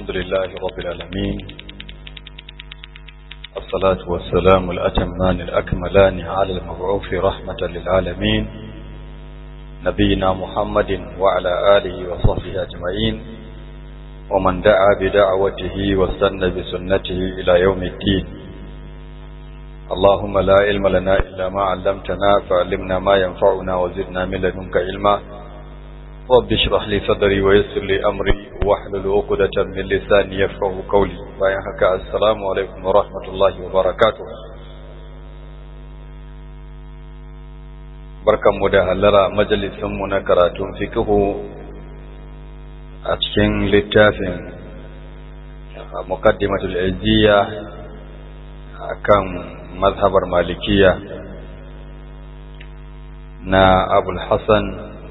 الحمد لله رب العالمين الصلاة والسلام الأتمان الأكملان على المبعوث رحمة للعالمين نبينا محمد وعلى آله وصحبه أجمعين ومن دعا بدعوته واستنى بسنته إلى يوم الدين اللهم لا علم لنا إلا ما علمتنا فعلمنا ما ينفعنا وزدنا من لدنك علما رب اشرح لي صدري ويسر لي أمري واحلل عقدة من لساني يفقه قولي باين هكا السلام عليكم ورحمة الله وبركاته barkanmu da hallara majalisinmu na karatun fikihu a cikin littafin muqaddimatul izziya akan mazhabar malikiya na abul hassan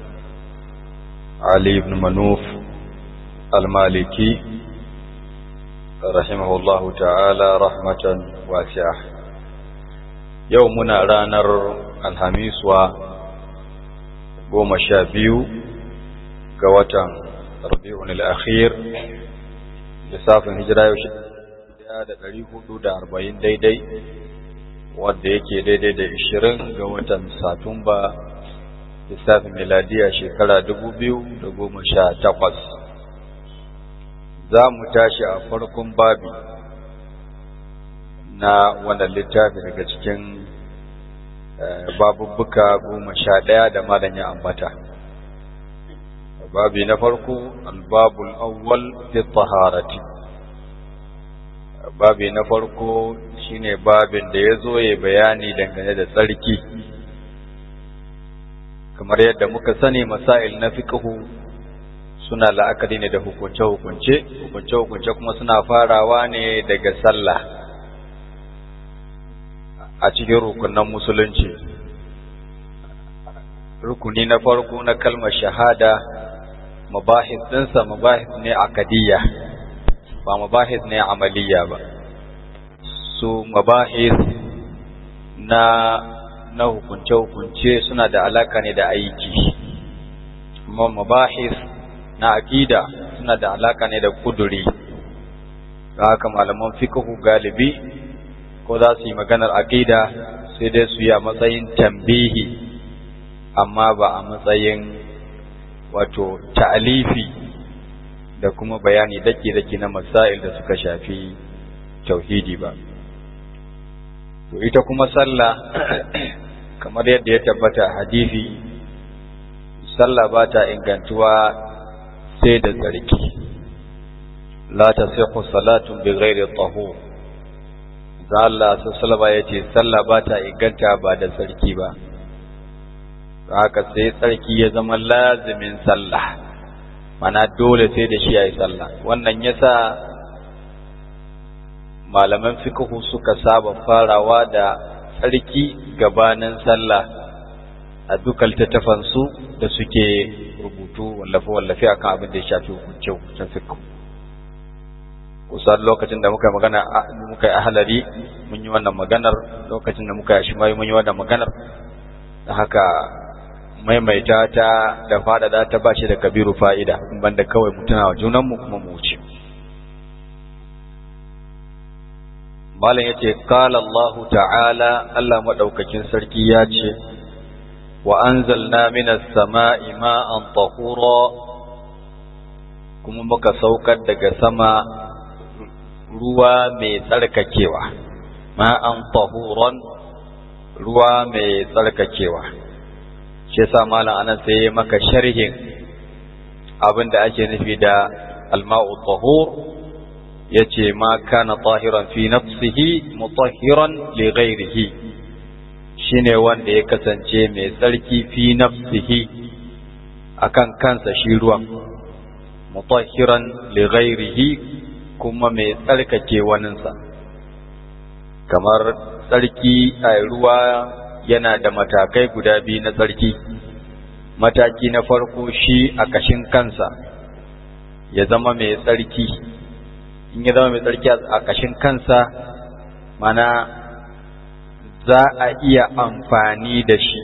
ali ibn manuf al-maliki rahimahullahu ta'ala rahmatan wasi'a yau muna ranar alhamiswa goma sha biyu ga watan rabi'un al-akhir lissafin hijira yau da ɗari hudu da arba'in daidai wadda yake daidai da ishirin ga watan satumba lissafin miladiya shekara dubu biyu da goma sha takwas za mu tashi a farkon babi na wannan littafi daga cikin babubbuka goma sha ɗaya da malam ya ambata babi na farko albabul awwal fi taharati babi na farko shine babin da ya zo ya bayani dangane da tsarki kamar yadda muka sani masail na fiqhu suna la'akari ne da hukunce-hukunce hukunce-hukunce kuma suna farawa ne daga sallah a cikin rukunan musulunci rukuni na farko na kalmar shahada mabahis ɗinsa mabahis ne akadiyya ba mabahis ne amaliya ba su mabahis na na hukunce-hukunce suna da alaka ne da aiki amma mabahis na aqida suna da alaka ne da kuduri da haka malaman fiqhu galibi ko za su yi maganar aqida sai dai su yi a matsayin tambihi amma ba a matsayin wato ta'alifi da kuma bayani dake-dake na masail da suka shafi tauhidi ba to ita kuma sallah kamar yadda ya tabbata hadisi sallah ba ta ingantuwa sai da tsarki la tasihhu salatun bi ghairi tahur da Allah sallallahu ya ce sallah ba ta inganta ba da tsarki ba haka sai tsarki ya zama lazimin sallah mana dole sai da shi yayi sallah wannan yasa malaman fiqhu suka saba farawa da tsarki gabanin sallah a dukkan littattafansu da suke rubutu wallafe-wallafe akan abin da ya shafi hukunce-hukuncen fiqhu kusan lokacin da muka yi magana muka yi ahalari mun yi wannan maganar lokacin da muka yi shimayi mun yi wannan maganar da haka maimaita ta da faɗaɗa ta ba shi da kabiru fa'ida banda kawai mutuna wa junanmu kuma mu wuce malam yace qala Allahu ta'ala Allah madaukakin sarki ya ce wa anzalna minas sama'i ma'an tahura kuma muka saukar daga sama ruwa mai tsarkakewa ma'an tahuran ruwa mai tsarkakewa shi yasa malam anan sai ya maka sharhin abin da ake nufi da alma'u tahur yace ma kana tahiran fi nafsihi mutahhiran li ghairihi shine wanda ya kasance mai tsarki fi nafsihi akan kansa shi ruwan mutahhiran li ghairihi kuma mai tsarkake waninsa kamar tsarki a ruwa yana da matakai guda biyu na tsarki mataki na farko shi a kashin kansa ya zama mai tsarki in ya zama mai tsarki a kashin kansa mana za a iya amfani da shi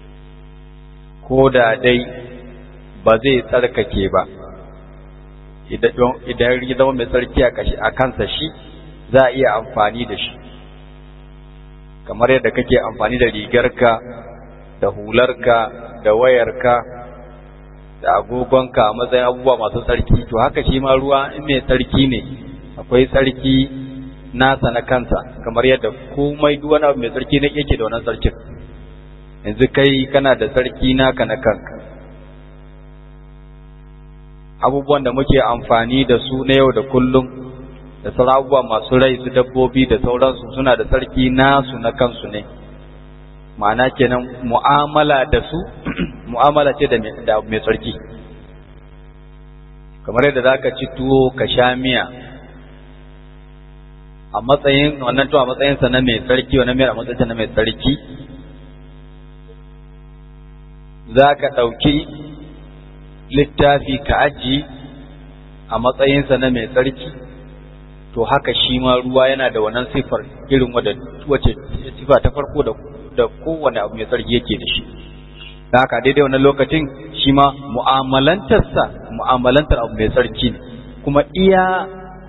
ko da dai ba zai tsarkake ba idan ya zama mai tsarki a kansa shi za a iya amfani da shi kamar yadda kake amfani da rigarka da hularka da wayarka da agogonka a matsayin abubuwa masu tsarki to haka shi ma ruwa in mai tsarki ne akwai tsarki nasa na kansa kamar yadda komai duk wani abu mai tsarki na yake da wannan tsarkin yanzu kai kana da tsarki naka na kanka abubuwan da muke amfani da su na yau da kullum da sauran abubuwa masu rai su dabbobi da sauransu suna da tsarki nasu na kansu ne ma'ana kenan mu'amala da su mu'amala ce da mai tsarki kamar yadda za ka ci tuwo ka sha miya a matsayin wannan tuwo a matsayinsa na mai tsarki wannan miyar a matsayinsa na mai tsarki za ka ɗauki littafi ka aji a matsayinsa na mai tsarki to haka shi ma ruwa yana da wannan sifar irin wace sifa ta farko da da kowane abu mai tsarki yake da shi da haka daidai wannan lokacin shi ma mu'amalantarsa mu'amalantar abu mai tsarki ne kuma iya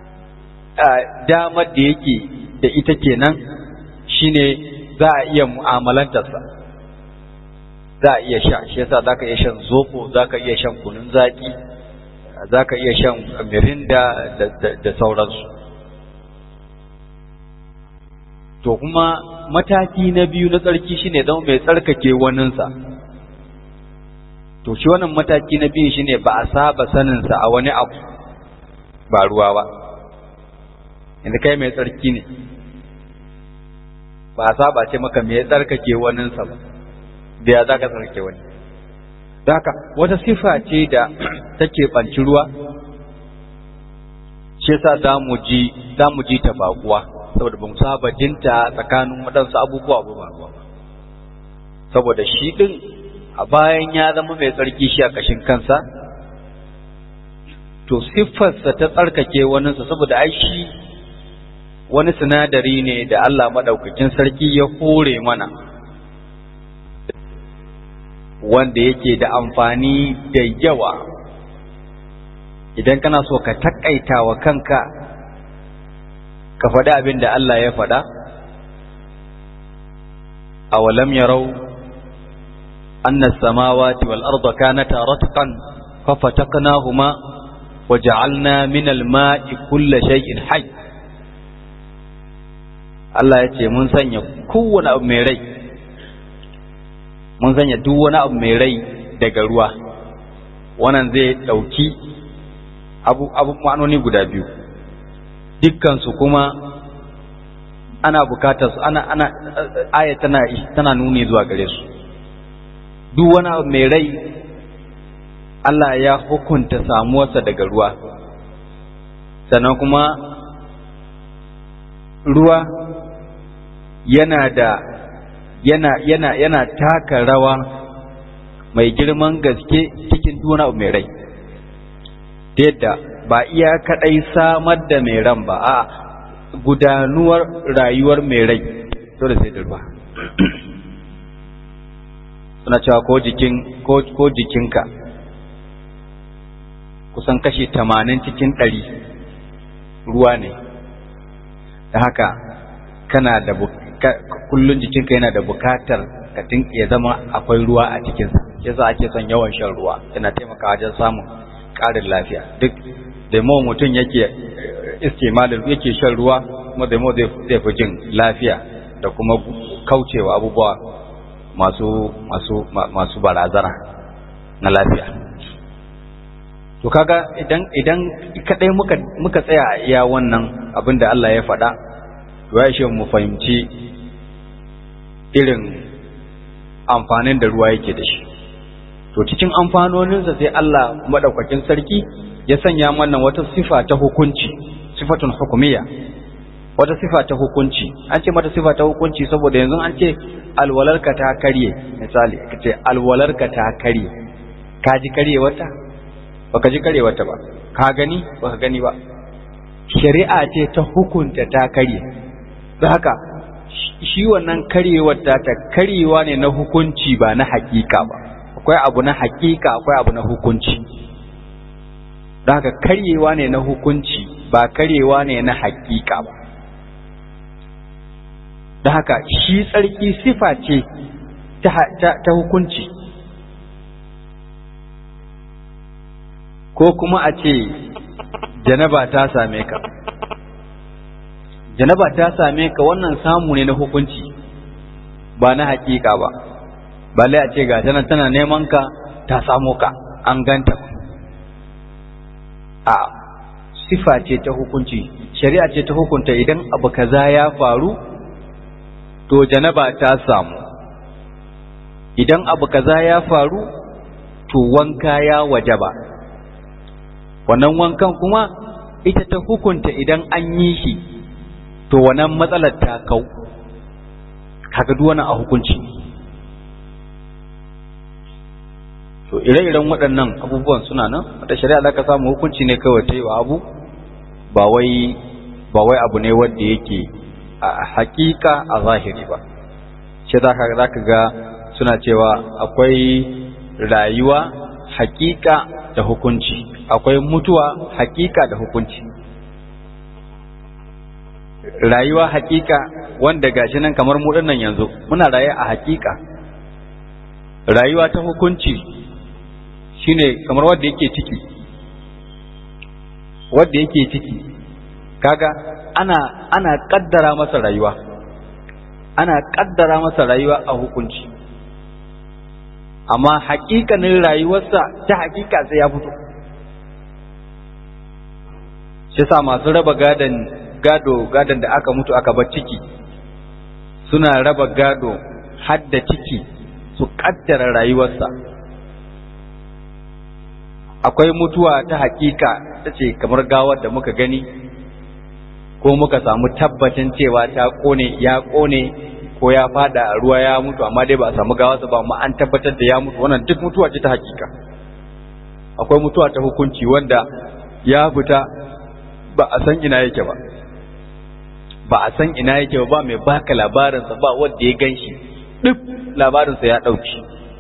damar da yake da ita kenan shine za a iya mu'amalantarsa za a iya sha shi yasa za ka iya shan zoko za ka iya shan kunun zaƙi za ka iya shan mirinda da sauransu to kuma mataki na biyu na tsarki shine zama mai tsarkake waninsa to shi wannan mataki na biyu shine ba a saba saninsa a wani abu ba ruwa ba inda kai mai tsarki ne ba a saba ce maka mai tsarkake waninsa ba da ya za ka tsarkake wani da haka wata sifa ce da take ɓanci ruwa shi yasa za mu ji za mu ji ta baƙuwa saboda ba mu saba jinta tsakanin waɗansu abubuwa ba ba saboda shi ɗin a bayan ya zama mai tsarki shi a ƙashin kansa to siffarsa ta tsarkake waninsa saboda ai shi wani sinadari ne da Allah maɗaukakin sarki ya hore mana wanda yake da amfani da yawa idan kana so ka taƙaita wa kanka ka faɗi abin da Allah ya faɗa awalam yarau anna samawati wal arda kanata ratqan fafataqnahuma waja'alna min al-ma'i kulla shay'in hayy Allah ya ce mun sanya kowane abu mai rai mun sanya duk wani abu mai rai daga ruwa wannan zai ɗauki abu abu ma'anoni guda biyu dukkansu kuma ana bukatar su ana ana aya tana tana nuni zuwa gare su duk wani abu mai rai Allah ya hukunta samuwarsa daga ruwa sannan kuma ruwa yana da yana yana yana taka rawa mai girman gaske cikin duna mai rai ta yadda ba iya kadai samar da mai ran ba a gudanuwar rayuwar mai rai dole sai da ruwa suna cewa ko jikin ko, ko jikinka kusan kashi tamanin cikin ɗari ruwa ne da haka kana da kullun jikinka yana da bukatar ka ya zama akwai ruwa a cikinsa yasa ake son yawan shan ruwa yana taimaka wajen samun ƙarin lafiya duk da mawa mutum yake istimalin yake shan ruwa kuma da mawa zai fi jin lafiya da kuma kaucewa abubuwa masu masu masu barazana na lafiya to kaga idan idan kadai muka muka tsaya a iya wannan abin da Allah ya faɗa to ya shi mu fahimci irin amfanin da ruwa yake da shi to cikin amfanoninsa sai Allah madaukakin sarki ya sanya mana wata sifa ta hukunci sifatun hukumiyya wata sifa ta hukunci an ce mata sifa ta hukunci saboda yanzu an ce alwalarka ta karye misali ka ce alwalarka ta karye ka ji karye wata baka ji karye wata ba ka gani baka gani ba shari'a ce ta hukunta ta karye don haka shi wannan karyewar ta ta karyewa ne na hukunci ba na hakika ba akwai abu na hakika akwai abu na hukunci don haka karyewa ne na hukunci ba karyewa ne na hakika ba don haka shi tsarki sifa ce ta hukunci ko kuma a ce janaba ta same ka janaba ta same ka wannan samu ne na hukunci ba na hakika ba balle a ce ga tana tana neman ka ta samo ka an ganta a sifa ce ta hukunci shari'a ce ta hukunta idan abu kaza ya faru to janaba ta samu idan abu kaza ya faru to wanka ya wajaba wannan wankan kuma ita ta hukunta idan an yi shi to wannan matsalar ta kau kaga duk wannan a hukunci to ire-iren waɗannan abubuwan suna nan wata shari'a za ka samu hukunci ne kawai ta yi wa abu ba wai ba wai abu ne wanda yake a hakika a zahiri ba shi za ka ga suna cewa akwai rayuwa hakika da hukunci akwai mutuwa hakika da hukunci rayuwa hakika wanda gashi nan kamar mu nan yanzu muna raye a hakika rayuwa ta hukunci shine kamar wanda yake ciki wanda yake ciki kaga ana ana kaddara masa rayuwa ana kaddara masa rayuwa a hukunci amma hakikanin rayuwarsa ta hakika sai ya fito shi sa masu raba gadon gado gadon da aka mutu aka bar ciki suna raba gado hadda ciki su kaddara rayuwarsa akwai mutuwa ta hakika ta ce kamar gawar da muka gani ko muka samu tabbacin cewa ta kone ya kone ko ya fada a ruwa ya mutu amma dai ba a samu gawarsa ba amma an tabbatar da ya mutu wannan duk mutuwa ce ta hakika akwai mutuwa ta hukunci wanda ya fita ba a san ina yake ba ba a san ina yake ba ba mai baka labarinsa ba wanda ya gan shi duk labarinsa ya ɗauki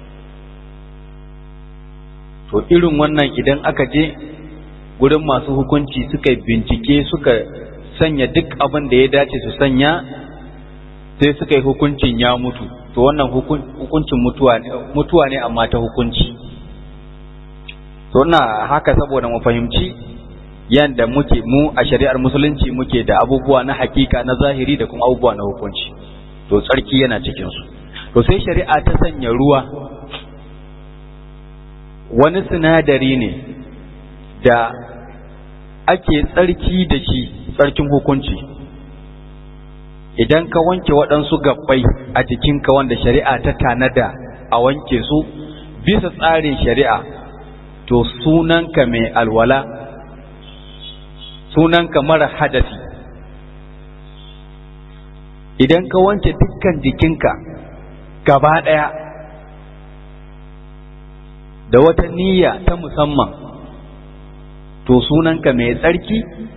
to irin wannan idan aka je gurin masu hukunci suka bincike suka sanya duk abin da ya dace su sanya sai suka yi hukuncin ya mutu to wannan hukuncin mutuwa ne mutuwa ne amma ta hukunci to na haka saboda mu fahimci yanda muke mu a shari'ar musulunci muke da abubuwa na hakika na zahiri da kuma abubuwa na hukunci to tsarki yana cikin su to sai shari'a ta sanya ruwa wani sinadari ne da ake tsarki da shi tsarkin hukunci idan ka wanke waɗansu gabbai a jikinka wanda shari'a ta tanada a wanke su bisa tsarin shari'a to sunanka mai alwala sunanka mara hadasi idan ka wanke dukkan jikinka gaba ɗaya da wata niyya ta musamman to sunanka mai tsarki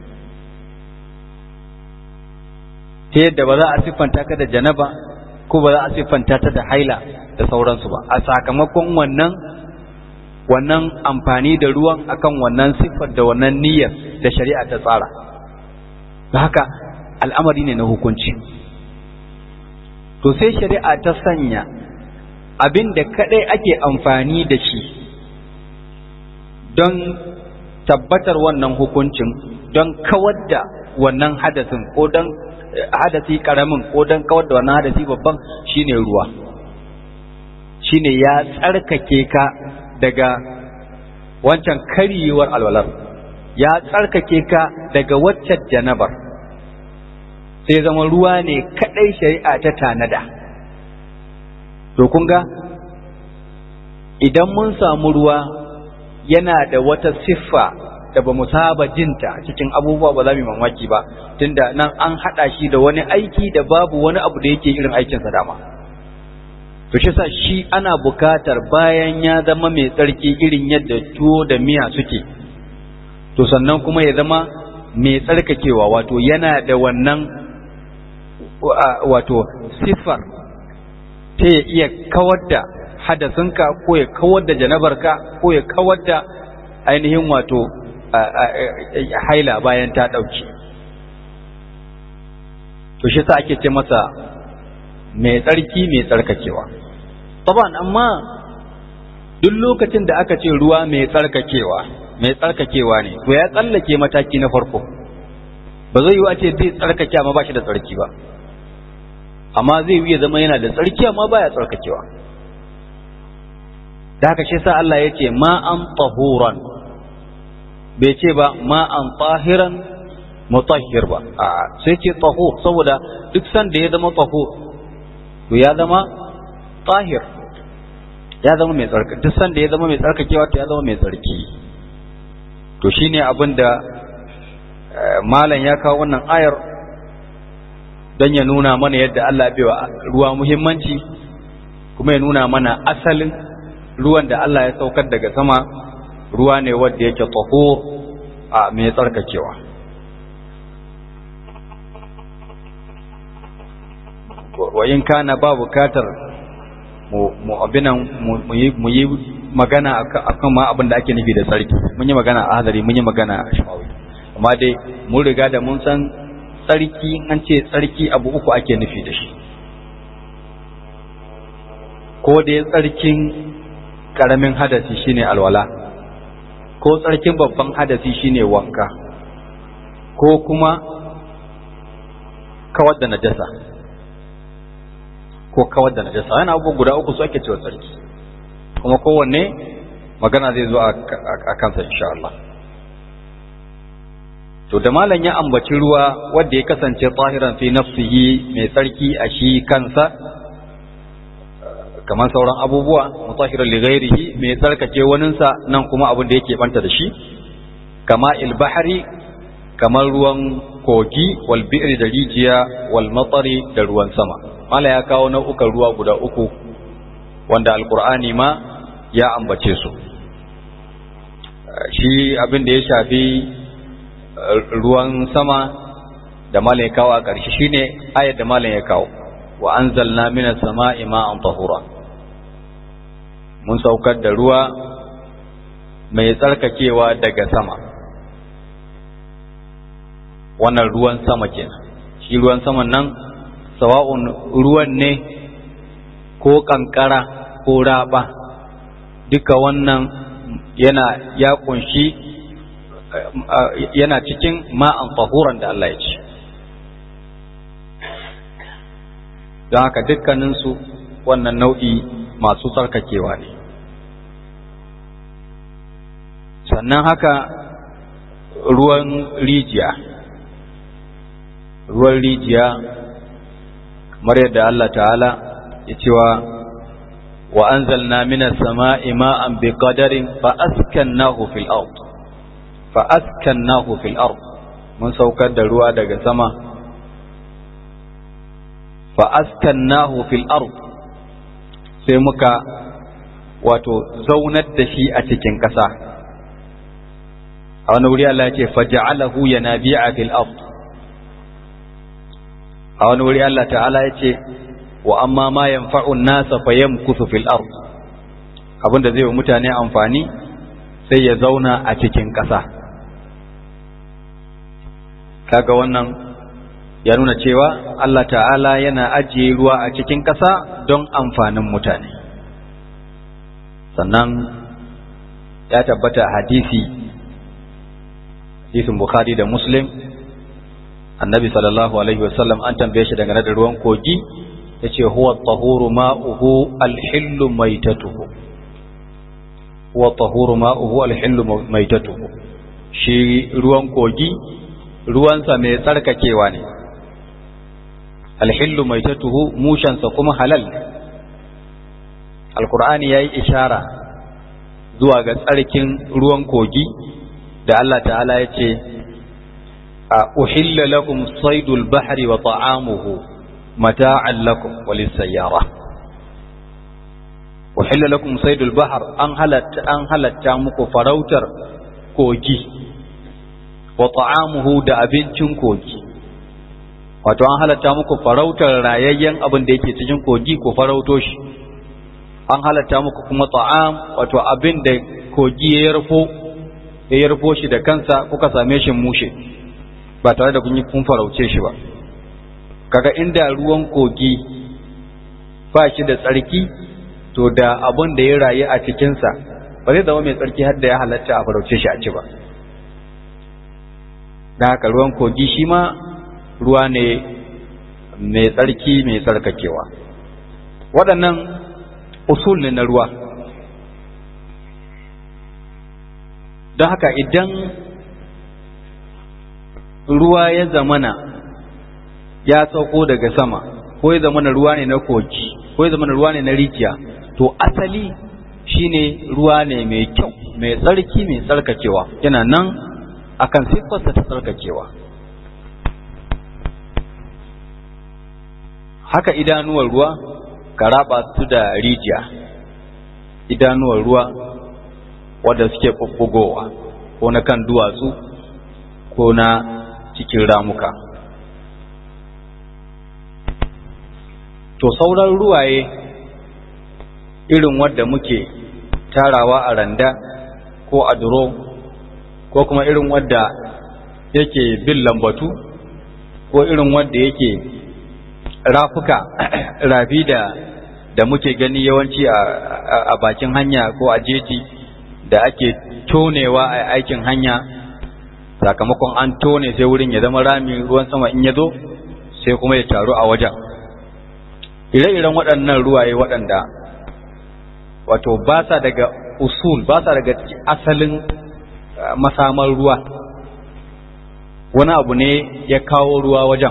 ta yadda ba za a siffanta ka da janaba ko ba za a siffanta ta da haila da sauransu ba a sakamakon wannan wannan amfani da ruwan akan wannan siffar da wannan niyyar da shari'a ta tsara da haka al'amari ne na hukunci to sai shari'a ta sanya abin da kadai ake amfani da shi don tabbatar wannan hukuncin don kawar da wannan hadasin ko don hadasi karamin ko don kawar da wannan hadasi babban shine ruwa shine ya tsarkake ka daga wancan karyewar alwalar ya tsarkake ka daga waccan janabar sai zama ruwa ne kadai shari'a ta tanada to kun ga idan mun samu ruwa yana da wata siffa da ba mu saba jinta cikin abubuwa ba za mu mamaki ba tunda nan an haɗa shi da wani aiki da babu wani abu da yake irin aikinsa dama to shi sa shi ana bukatar bayan ya zama mai tsarki irin yadda tuwo da miya suke to sannan kuma ya zama mai tsarkakewa wato yana da wannan wato siffar ta ya iya kawar da hadasinka ko ya kawar da janabarka ko ya kawar da ainihin wato haila bayan ta ɗauke to shi sa ake ce masa mai tsarki mai tsarkakewa taban amma duk lokacin da aka ce ruwa mai tsarkakewa mai tsarkakewa ne to ya tsallake mataki na farko ba zai yi a ce zai tsarkake amma ba shi da tsarki ba amma zai yi zama yana da tsarki amma baya tsarkakewa da haka shi sa Allah ya ce ma'an tahuran bai ce ba ma'an tahiran mutahhir ba a sai ce tahur saboda duk sanda ya zama tahur to ya zama tahir ya zama mai tsarki duk sanda ya zama mai tsarkakewa to ya zama mai tsarki to shine abin da malam ya kawo wannan ayar don ya nuna mana yadda Allah bai wa ruwa muhimmanci kuma ya nuna mana asalin ruwan da Allah ya saukar daga sama ruwa ne wanda yake tahur a mai tsarkakewa wa in kana ba bukatar mu abinan mu yi magana akan ma abin da ake nufi da tsarki mun yi magana a hadari mun yi magana a shawawi amma dai mun riga da mun san tsarki an ce tsarki abu uku ake nufi da shi ko dai tsarkin karamin hadasi shine alwala ko tsarkin babban hadasi shine wanka ko kuma kawar da najasa ko kawar da najasa yana abubuwa guda uku su ake cewa tsarki kuma kowanne magana zai zo a kansa insha Allah to da malam ya ambaci ruwa wanda ya kasance tahiran fi nafsihi mai tsarki a shi kansa kamar sauran abubuwa mutahiran li ghairihi mai tsarkake waninsa nan kuma abin da yake banta da shi kama ilbahari kamar ruwan kogi wal bi'ri da rijiya wal matari da ruwan sama mala ya kawo nau'ukan ruwa guda uku wanda alkur'ani ma ya ambace su shi abin da ya shafi ruwan sama da malam ya kawo a ƙarshe shine ayar da malam ya kawo wa anzalna minas sama'i ma'an tahura mun saukar da ruwa mai tsarkakewa daga sama wannan ruwan sama kenan shi ruwan saman nan sawa'un ruwan ne ko kankara ko raba duka wannan yana ya kunshi yana cikin ma'an tahuran da Allah ya ce don haka dukkaninsu wannan nau'i masu tsarkakewa ne sannan haka ruwan rijiya ruwan rijiya kamar yadda Allah ta'ala ya cewa wa anzalna minas sama'i ma'an biqadarin fa askannahu fil ard fa askannahu fil ard mun saukar da ruwa daga sama fa askannahu fil ard sai muka wato zaunar da shi a cikin ƙasa a wani wuri Allah ya ce faja'alahu yanabi'a fil ard a wani wuri Allah ta'ala ya ce wa amma ma yanfa'un nasa fa yamkuthu fil ard abinda zai wa mutane amfani sai ya zauna a cikin ƙasa kaga wannan ya nuna cewa Allah ta'ala yana ajiye ruwa a cikin ƙasa don amfanin mutane sannan ya tabbata hadisi hadisin bukhari da muslim annabi sallallahu alaihi wasallam an tambaye shi dangane da ruwan kogi ya ce huwa tahuru ma'uhu alhillu maitatuhu huwa tahuru ma'uhu alhillu maitatuhu shi ruwan kogi ruwansa mai tsarkakewa ne alhillu maitatuhu mushansa kuma halal alkur'ani ya yi ishara zuwa ga tsarkin ruwan kogi da Allah ta'ala ya ce أحل لكم صيد البحر وطعامه متاعا لكم وللسيارة أحل لكم صيد البحر أن هلت أن هلت تامك فروتر كوجي وطعامه دا أبنشن كوجي wato an halatta muku farautar rayayyen abin da yake cikin kogi ko farauto shi an halatta muku kuma ta'am wato abin da kogi ya yarfo ya yarfo shi da kansa kuka same shi mushe ba tare da kun yi kun farauce shi ba kaga inda ruwan kogi ba shi da tsarki to da abun da ya rayu a cikinsa ba zai zama mai tsarki har da ya halatta a farauce shi a ci ba da haka ruwan kogi shi ma ruwa ne mai tsarki mai tsarkakewa waɗannan usul ne na ruwa don haka idan ruwa ya zamana ya sauko daga sama ko ya zamana ruwa ne na kogi ko ya zamana ruwa ne na rijiya to asali shine ruwa ne mai kyau mai tsarki mai tsarkakewa yana nan akan siffarsa ta tsarkakewa haka idanuwar ruwa ka raba su da rijiya idanuwar ruwa wadda suke ɓuɓɓugowa ko na kan duwatsu ko na cikin ramuka to sauran ruwaye irin wadda muke tarawa a randa ko a duro ko kuma irin wadda yake bin lambatu ko irin wadda yake rafuka rafi da da muke gani yawanci a bakin hanya ko a jeji da ake tonewa a aikin hanya sakamakon an tone sai wurin ya zama rami ruwan sama in ya zo sai kuma ya taru a wajen ire-iren waɗannan ruwaye waɗanda wato ba sa daga usul ba sa daga asalin masamar ruwa wani abu ne ya kawo ruwa wajen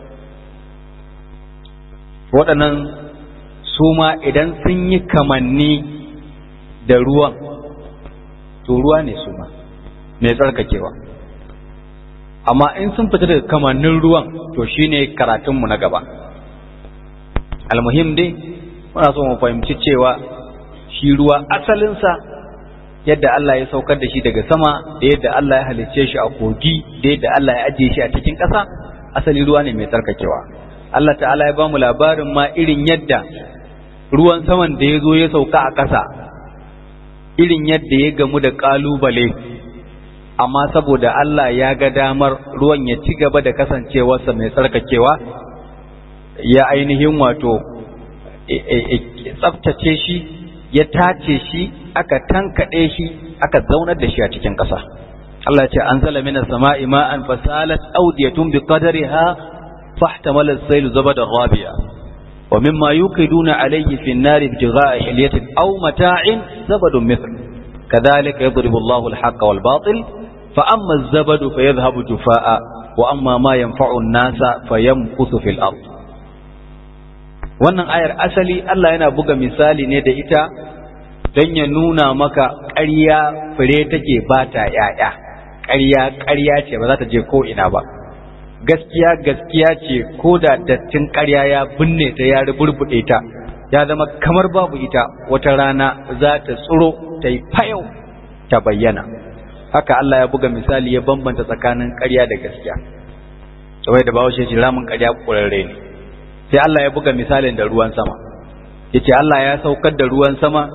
waɗannan su ma idan sun yi kamanni da ruwan to ruwa ne su ma mai tsarkakewa amma in sun fita daga kamannin ruwan to shine karatunmu na gaba almuhim dai muna so mu fahimci cewa shi ruwa asalinsa yadda Allah ya saukar da shi daga sama da yadda Allah ya halicce shi a kogi da yadda Allah ya ajiye shi a cikin ƙasa asali ruwa ne mai tsarkakewa Allah ta'ala ya ba mu labarin ma irin yadda ruwan saman da ya zo ya sauka a ƙasa irin yadda ya gamu da ƙalubale amma saboda Allah ya ga damar ruwan ya ci gaba da kasancewarsa mai tsarkakewa ya ainihin wato tsaftace shi ya tace shi aka tankaɗe shi aka zaunar da shi a cikin ƙasa Allah ce an zala mina sama'i ma'an fasalat audiyatun bi qadariha fahtamala as-sayl zabada ghabiya wa mimma yuqiduna alayhi fi an-nari ibtigha'a hilyatin aw mata'in zabadun mithl kadhalika yadribu Allahu al-haqqa wal batil fa amma az-zabadu fayadhhabu jufaa'a wa amma ma yanfa'u an-nasa fayamkuthu fil ard wannan ayar asali Allah yana buga misali ne da ita don ya nuna maka ƙarya fure take ba ta ‘ya'ya, ƙarya ƙarya ce ba za ta je ko ina ba, gaskiya gaskiya ce ko da dattin ƙarya ya binne ta ya burbuɗe ta, ya zama kamar babu ita wata rana za ta tsiro ta yi fayau ta bayyana. Haka Allah ya buga misali ya bambanta tsakanin ƙarya da gaskiya. Saboda da bawo shi ramin ƙarya ƙurarre ne. Sai Allah ya buga misalin da ruwan sama. Yace Allah ya saukar da ruwan sama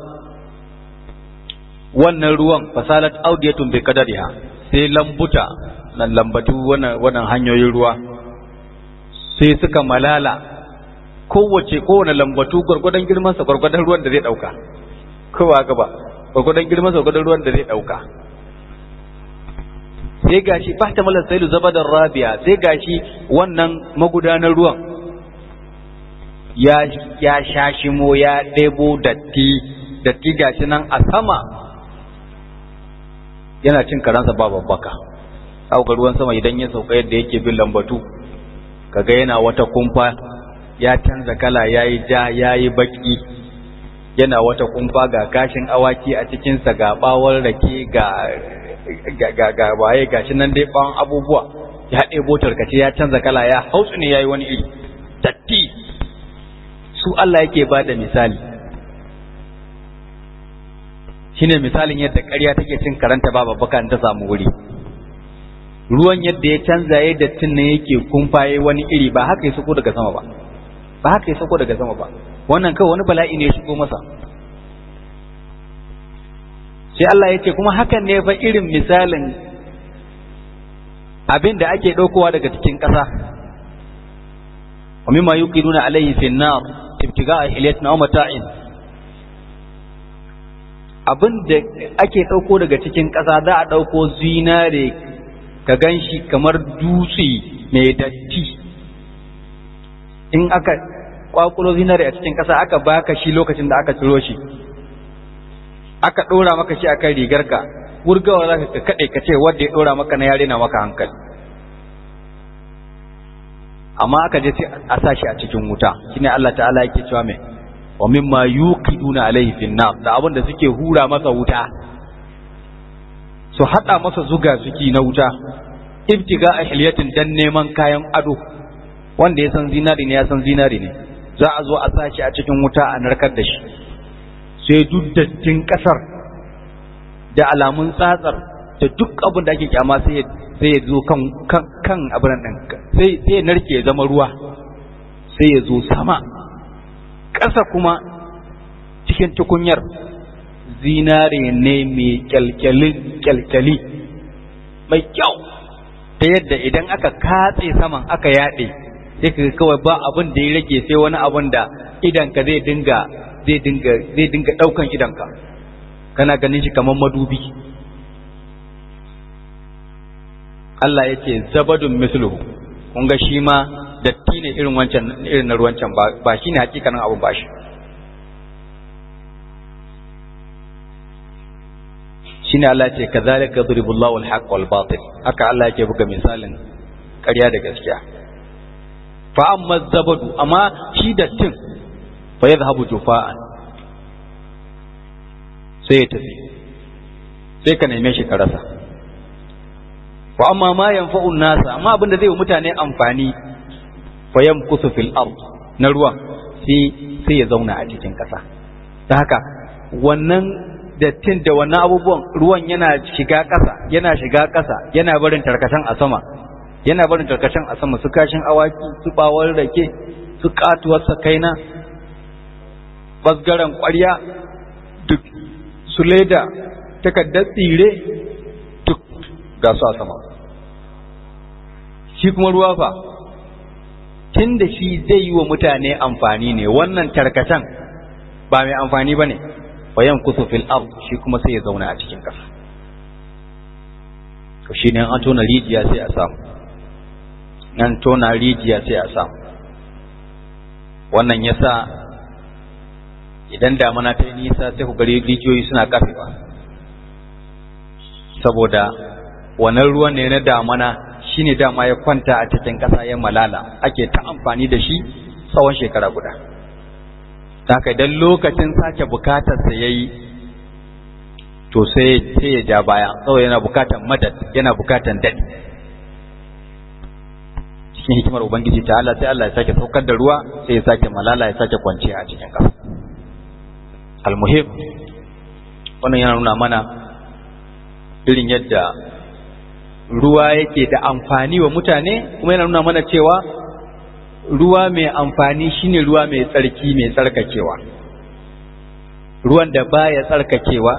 wannan ruwan fasalat audiyatun bi qadariha sai lambuta nan lambatu wannan wannan hanyoyin ruwa sai suka malala kowace kowane lambatu gurgudan girman sa gurgudan ruwan da zai dauka kowa gaba gurgudan girman sa gurgudan ruwan da zai dauka sai gashi fahtamal sailu zabadar rabiya sai gashi wannan magudanar ruwan ya ya shashimo ya ɗebo datti datti gashi nan a sama yana cin karansa ba babbaka auka ruwan sama idan ya sauka yadda yake bin lambatu kaga yana wata kumfa ya canza kala yayi ja yayi baki yana wata kumfa ga gashin awaki a cikinsa ga bawon rake ga ga ga waye gashi nan dai bawon abubuwa ya ɗebo tarkace ya canza kala ya hautsu ne yayi wani iri datti su Allah yake bada misali shine misalin yadda ƙarya take cin karanta ba babbaka ta samu wuri ruwan yadda ya canza ya dattin ne yake kumfaye wani iri ba haka ya sako daga sama ba ba haka ya sako daga sama ba wannan kawai wani bala'i ne ya shigo masa sai Allah ya ce kuma hakan ne fa irin misalin abin da ake ɗaukowa daga cikin ƙasa wa mimma yuqiduna alayhi fi an-nar ibtiga'a hilyatin aw mata'in abin da ake ɗauko daga cikin ƙasa za a ɗauko zinare ka ganshi kamar dutse mai datti in aka kwakulo zinare a cikin ƙasa aka baka shi lokacin da aka ciro shi aka ɗora maka shi akan rigarka wurgawa za ka kaɗe ka ce wanda ya ɗora maka na yare na maka hankali amma aka je a sa shi a cikin wuta shine Allah ta'ala yake cewa mai wa mimma yuqiduna alaihi fin nar da abin da suke hura masa wuta su hada masa zuga suki na wuta ibtiga ahliyatin dan neman kayan ado wanda ya san zinari ne ya san zinari ne za a zo a sa shi a cikin wuta a narkar da shi sai duk dattin kasar da alamun tsatsar da duk abin da ake kyama sai sai ya zo kan kan kan abin nan sai sai ya narke ya zama ruwa sai ya zo sama ƙasa kuma cikin tukunyar zinare ne mai kyalkyali kyalkyali mai kyau ta yadda idan aka katse saman aka yaɗe sai ka kawai ba abin da ya rage sai wani abin da idanka zai dinga zai dinga zai dinga ɗaukan idanka kana ganin shi kamar madubi Allah ya ce zabadun misluhu kun ga shi ma datti ne irin wancan irin na ruwancan ba ba shine hakikanin abun ba shi shine Allah ya ce kazalika yadribullahu al-haqq wal batil haka Allah yake buga misalin ƙarya da gaskiya fa amma zabadu amma shi dattin fa yadhhabu jufa'an sai ya tafi sai ka neme shi ka rasa wa amma ma yanfa'un nasa amma abinda zai yi mutane amfani fa yamkusu fil ard na ruwan sai sai ya zauna a cikin ƙasa ta haka wannan dattin da wannan abubuwan ruwan yana shiga ƙasa yana shiga ƙasa yana barin tarkacen a sama yana barin tarkacen a sama su kashin awaki su bawar rake su katuwar sakaina basgaran ƙwarya duk su leda takardar tsire duk ga su a sama shi kuma ruwa fa tun da shi zai yi wa mutane amfani ne wannan tarkacen ba mai amfani ba ne bayan kusa fil ard shi kuma sai ya zauna a cikin ƙasa to shi ne an tona rijiya sai a samu nan tona rijiya sai a samu wannan yasa idan damana ta yi nisa sai ku gari rijiyoyi suna kafewa saboda wannan ruwan ne na damana shine dama ya kwanta a cikin ƙasa ya malala ake ta amfani da shi tsawon shekara guda haka idan lokacin sake bukatar sa yayi to sai sai ya ja baya saboda yana bukatar madad yana bukatar dadi cikin hikimar ubangiji ta Allah sai Allah ya sake saukar da ruwa sai ya sake malala ya sake kwanciya a cikin ƙasa almuhim wannan yana nuna mana irin yadda ruwa yake da amfani wa mutane kuma yana nuna mana cewa ruwa mai amfani shine ruwa mai tsarki mai tsarkakewa ruwan da baya tsarkakewa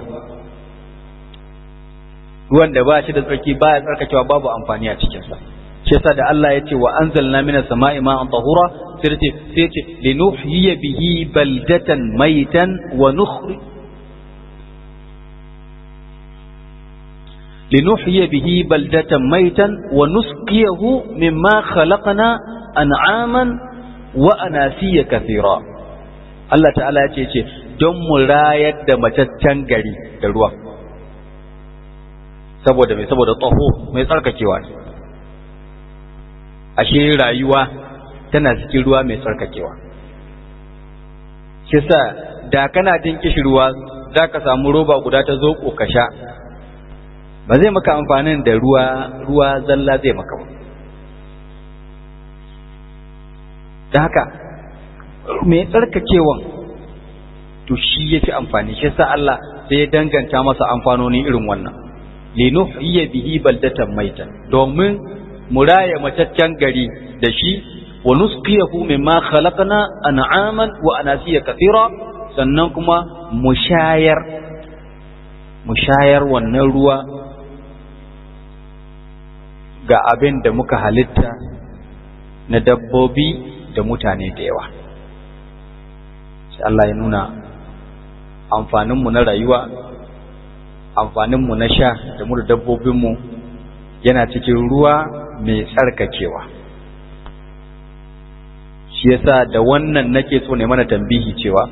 ruwan da ba shi da tsarki baya tsarkakewa babu amfani a cikinsa shi yasa da Allah ya ce wa anzalna minas sama'i ma'an tahura sai ce sai ce linuhyiya bihi baldatan maitan wa nukhri linuhyiya bihi baldatan maitan wa nusqiyahu mimma khalaqna an'aman wa anasiya kathira Allah ta'ala ya ce ce don mu rayar da mataccen gari da ruwa saboda mai saboda tsoho mai tsarkakewa ne ashe rayuwa tana cikin ruwa mai tsarkakewa kisa da kana jin kishirwa za ka samu roba guda ta zo ka sha ba zai maka amfanin da ruwa ruwa zalla zai maka ba da haka mai tsarkakewan to shi ya fi amfani shi sa Allah sai ya danganta masa amfanoni irin wannan linuhyiya bihi baldatan maitan domin mu raya mataccen gari da shi wa nusqiyahu mimma khalaqna an'aman wa anasiya kathira sannan kuma mu shayar mu shayar wannan ruwa ga abin da muka halitta na dabbobi da mutane da yawa sai Allah ya nuna amfaninmu na rayuwa amfaninmu na sha da mu da dabbobinmu yana cikin ruwa mai tsarkakewa shi yasa da wannan nake so ne mana tambihi cewa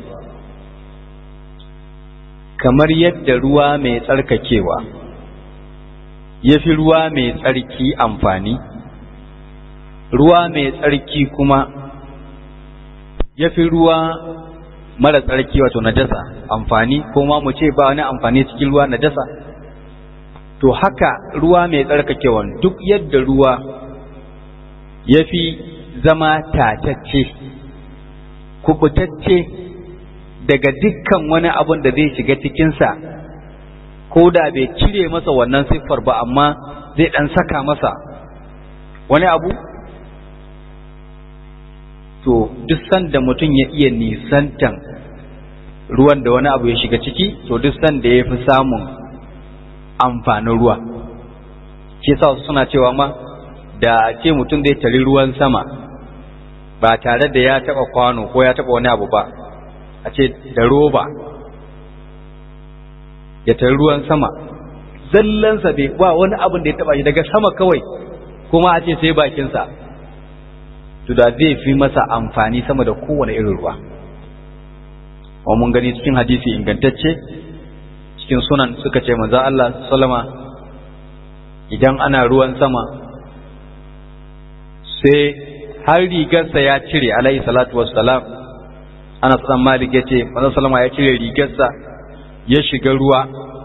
kamar yadda ruwa mai tsarkakewa ya fi ruwa mai tsarki amfani ruwa mai tsarki kuma ya fi ruwa mara tsarki wato najasa amfani ko ma mu ce ba wani amfani cikin ruwa najasa to haka ruwa mai tsarkakewa duk yadda ruwa ya fi zama tatacce kubutacce daga dukkan wani abun da zai shiga cikinsa ko da bai cire masa wannan siffar ba amma zai ɗan saka masa wani abu to duk sanda mutum ya iya nisantan ruwan da wani abu ya shiga ciki to duk sanda ya fi samun amfanin ruwa shi sa suna cewa ma da ce mutum zai tari ruwan sama ba tare da ya taba kwano ko ya taba wani abu ba a ce da roba ya tari ruwan sama zallansa bai ba wani abin da ya taba shi daga sama kawai kuma a ce sai bakinsa to da zai fi masa amfani sama da kowane irin ruwa wa mun gani cikin hadisi ingantacce cikin sunan suka ce manzo Allah sallama idan ana ruwan sama sai har rigarsa ya cire alaihi salatu wassalam ana san malik ya ce manzo sallama ya cire rigarsa ya shiga ruwa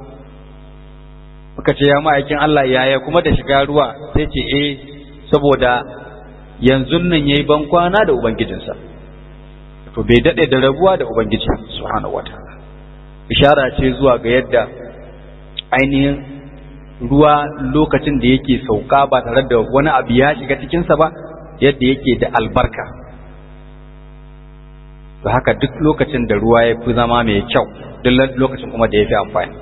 muka ce ya ma'aikin Allah yaya kuma da shiga ruwa sai ce eh saboda yanzu nan yayi ban kwana da ubangijinsa to bai dade da rabuwa da ubangiji subhanahu wataala ishara ce zuwa ga yadda ainihin ruwa lokacin da yake sauka ba tare da wani abu ya shiga cikinsa ba yadda yake da albarka to haka duk lokacin da ruwa ya fi zama mai kyau duk lokacin kuma da ya fi amfani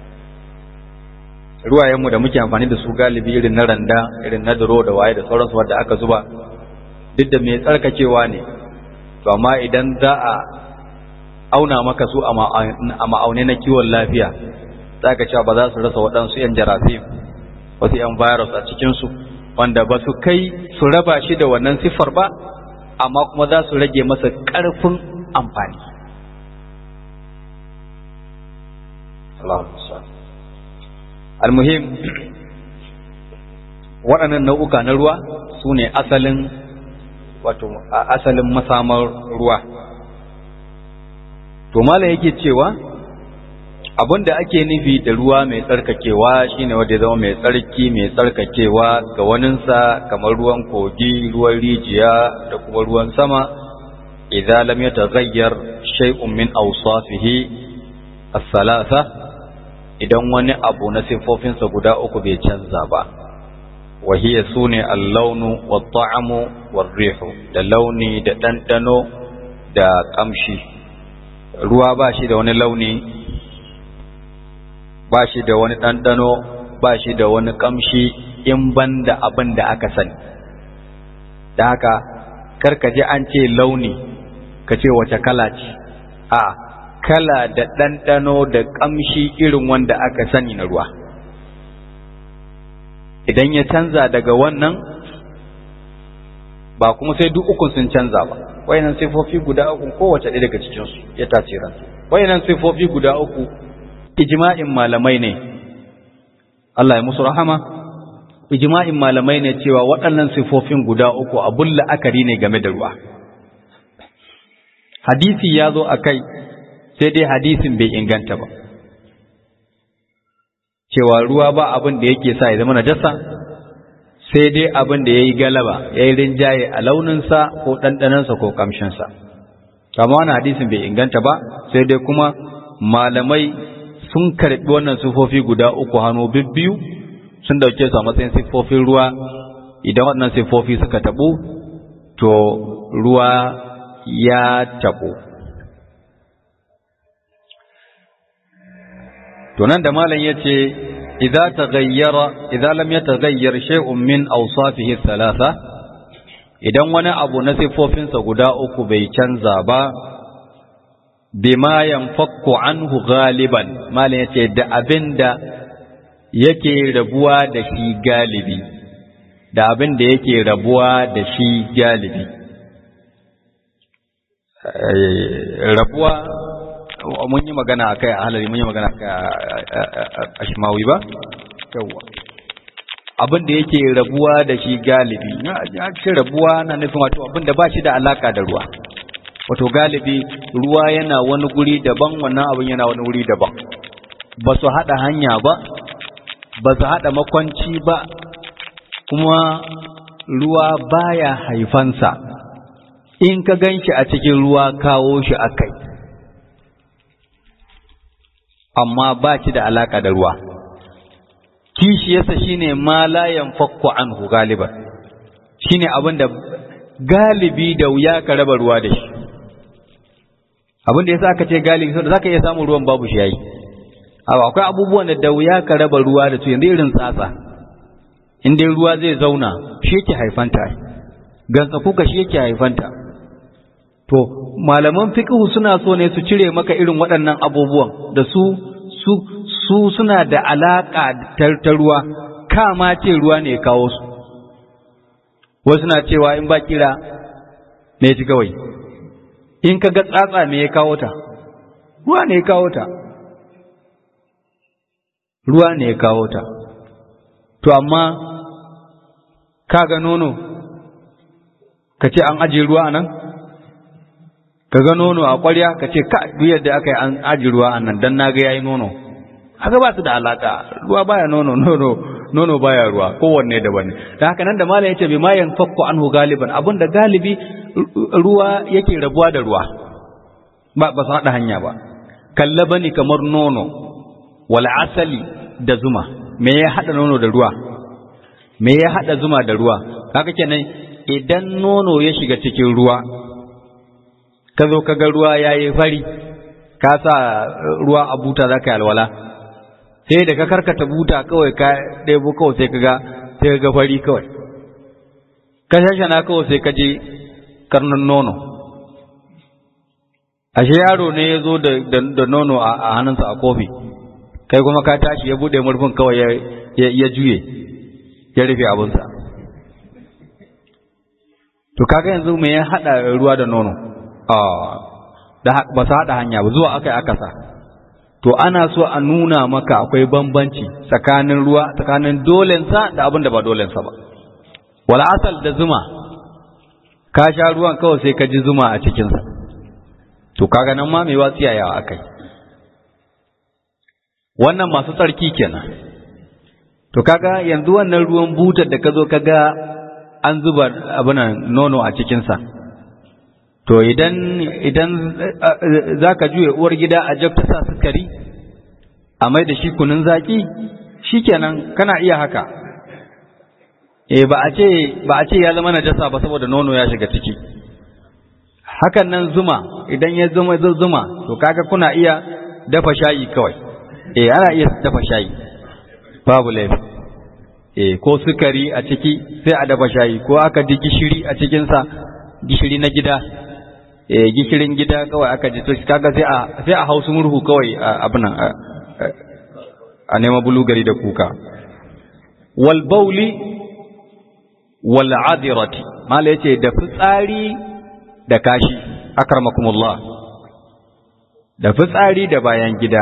ruwayenmu da muke amfani da su galibi irin na randa irin na duro da waye da sauransu wadda aka zuba duk da mai tsarkakewa ne to amma idan za a auna maka su a ma'aune na kiwon lafiya za ka cewa ba za su rasa waɗansu 'yan jarafim wasu 'yan virus a cikinsu wanda ba su kai su raba shi da wannan siffar ba amma kuma za su rage masa ƙarfin amfani almuhim waɗannan nau'uka na ruwa su ne asalin wato asalin masamar ruwa to malam yake cewa abin da ake nufi da ruwa mai tsarkakewa shine wanda ya zama mai tsarki mai tsarkakewa ga waninsa kamar ruwan kogi ruwan rijiya da kuma ruwan sama idza lam yataghayyar shay'un min awsafihi as-salasa idan wani abu na sifofinsa guda uku bai canza ba wa hiya sune al-launu wat-ta'amu war-rihu da launi da dandano da kamshi ruwa ba shi da wani launi ba shi da wani ɗanɗano ba shi da wani ƙamshi in ban da abin da aka sani da haka karka je an ce launi ka ce wace kala ce a kala da ɗanɗano da ƙamshi irin wanda aka sani na ruwa idan ya canza daga wannan ba kuma sai duk ukun sun canza ba wayannan sifofi guda uku kowace ɗaya daga cikinsu ya tasirantu wayannan sifofi guda uku ijma'in malamai ne Allah ya musu rahama ijma'in malamai ne cewa waɗannan sifofin guda uku abun la'akari ne game da ruwa hadisi ya zo a kai sai dai hadisin bai inganta ba cewa ruwa ba abin da yake sa ya zama najasa sai dai abin da ya yi galaba ya yi rinjaye a launinsa ko ɗanɗanansa ko ƙamshinsa amma wani hadisin bai inganta ba sai dai kuma malamai sun karɓi wannan sifofi guda uku hannu bibbiyu sun dauke su a matsayin sifofin ruwa idan waɗannan sifofi suka taɓu to ruwa ya taɓu to nan da malam yace idza taghayyara idza lam yataghayyar shay'un min awsafihi thalatha idan wani abu na sifofinsa guda uku bai canza ba bima yanfakku anhu galiban malam yace da abinda yake rabuwa da shi galibi da abin da yake rabuwa da shi galibi rabuwa mun yi magana akai a halari mun yi magana akai a shimawi ba yawwa abin da yake rabuwa da shi galibi ya ce rabuwa na nufin wato abin da ba shi da alaka da ruwa wato galibi ruwa yana wani guri daban wannan abin yana wani wuri daban ba su haɗa hanya ba ba su haɗa makwanci ba kuma ruwa baya haifansa in ka gan shi a cikin ruwa kawo shi a kai amma ba shi da alaka da ruwa kishiyarsa shine ma la yanfakku anhu galiban shine abin da galibi da wuya ka raba ruwa da shi abin da yasa aka ce galibi saboda zaka iya samun ruwan babu shi yayi akwai abubuwan da da wuya ka raba ruwa da su yanzu irin tsatsa in dai ruwa zai zauna shi yake haifanta gantsa kuka shi yake haifanta to malaman fiqh suna so ne su cire maka irin waɗannan abubuwan da su su su suna da alaka ta ruwa kama ce ruwa ne ya kawo su wasu na cewa in ba kira ne ci kawai in ka ga tsatsa me ya kawo ta ruwa ne ya kawo ta ruwa ne ya kawo ta to amma ka ga nono ka ce an ajiye ruwa a nan ka ga nono a ƙwarya ka ce ka duk da aka yi an ajiye ruwa a nan don na ga yayi nono haka ba su da alaka ruwa baya nono nono nono baya ruwa kowanne daban ne da haka nan da malam yace bi ma yanfakku anhu galiban abinda galibi ruwa yake rabuwa da ruwa ba ba su hada hanya ba kalla bani kamar nono wal asali da zuma me ya hada nono da ruwa me ya hada zuma da ruwa haka kenan idan nono ya shiga cikin ruwa ka zo ka ga ruwa yayi fari ka sa ruwa a buta za ka yi alwala sai da ka karkata buta kawai ka ɗebo kawai sai ka ga sai ka ga fari kawai ka shashana kawai sai ka je karnin nono ashe yaro ne ya zo da nono a hannunsa a kofi kai kuma ka tashi ya buɗe murfin kawai ya juye ya rufe abinsa to kaga yanzu me ya haɗa ruwa da nono ba su haɗa hanya ba zuwa aka yi akasa to ana so a nuna maka akwai bambanci tsakanin ruwa tsakanin dolensa da abin da ba dolensa ba wala asal da zuma ka sha ruwan kawai sai ka ji zuma a cikinsa to kaga nan ma mai watsiya yawa akai wannan masu tsarki kenan to kaga yanzu wannan ruwan butar da ka zo kaga an zuba abinan nono a cikinsa to idan idan za ka juya uwar gida a jab ta sa sukari a mai da shi kunun zaki shikenan kana iya haka eh ba a ce ba a ce ya zama najasa ba saboda nono ya shiga ciki hakan nan zuma idan ya zama zuma to kaga kuna iya dafa shayi kawai eh ana iya dafa shayi babu laifi eh ko sukari a ciki sai a dafa shayi ko aka ji gishiri a cikinsa gishiri na gida eh gishirin gida kawai aka ji to kaga sai a sai a hausu murhu kawai abin nan a nema bulugari da kuka wal bauli wal adirati mala yace da fitsari da kashi akramakumullah da fitsari da bayan gida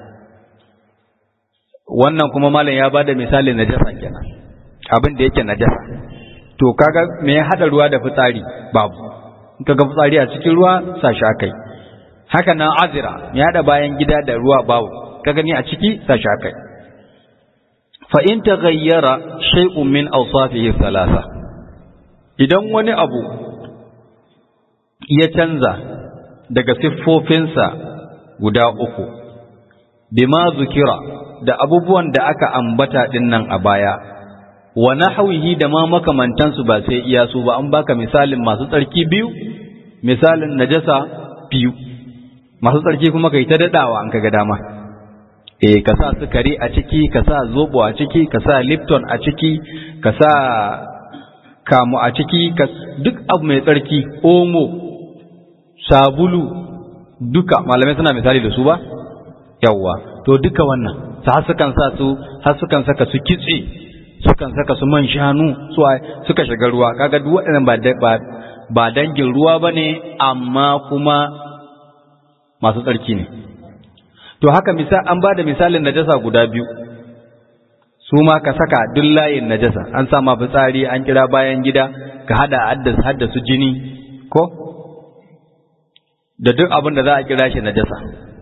wannan kuma malam ya bada misalin najasa kenan abin da yake najasa to kaga me ya hada ruwa da fitsari babu ka ga fitsari a cikin ruwa sa shi akai haka nan azira ya da bayan gida da ruwa babu ka gani a ciki sa shi akai fa in taghayyara shay'un min awsafihi thalatha idan wani abu ya canza daga siffofinsa guda uku bima zukira da abubuwan da aka ambata din nan a baya wa nahwihi da ma makamantansu ba sai iya su ba an baka misalin masu tsarki biyu misalin najasa biyu masu tsarki kuma kai ta dadawa an kaga dama eh ka sa sukari a ciki ka sa zobo a ciki ka sa lipton a ciki ka sa kamu a ciki duk abu mai tsarki omo sabulu duka malamai suna misali da su ba yawwa to duka wannan har sukan sa su har sukan saka su kitse sukan saka su man shanu suka shiga ruwa kaga duk waɗannan ba ba dangin ruwa bane amma kuma masu tsarki ne to haka misal an ba da misalin najasa guda biyu su ma ka saka duk layin najasa an sama fitsari an kira bayan gida ka hada haddasa jini ko da duk abin da za a kira shi najasa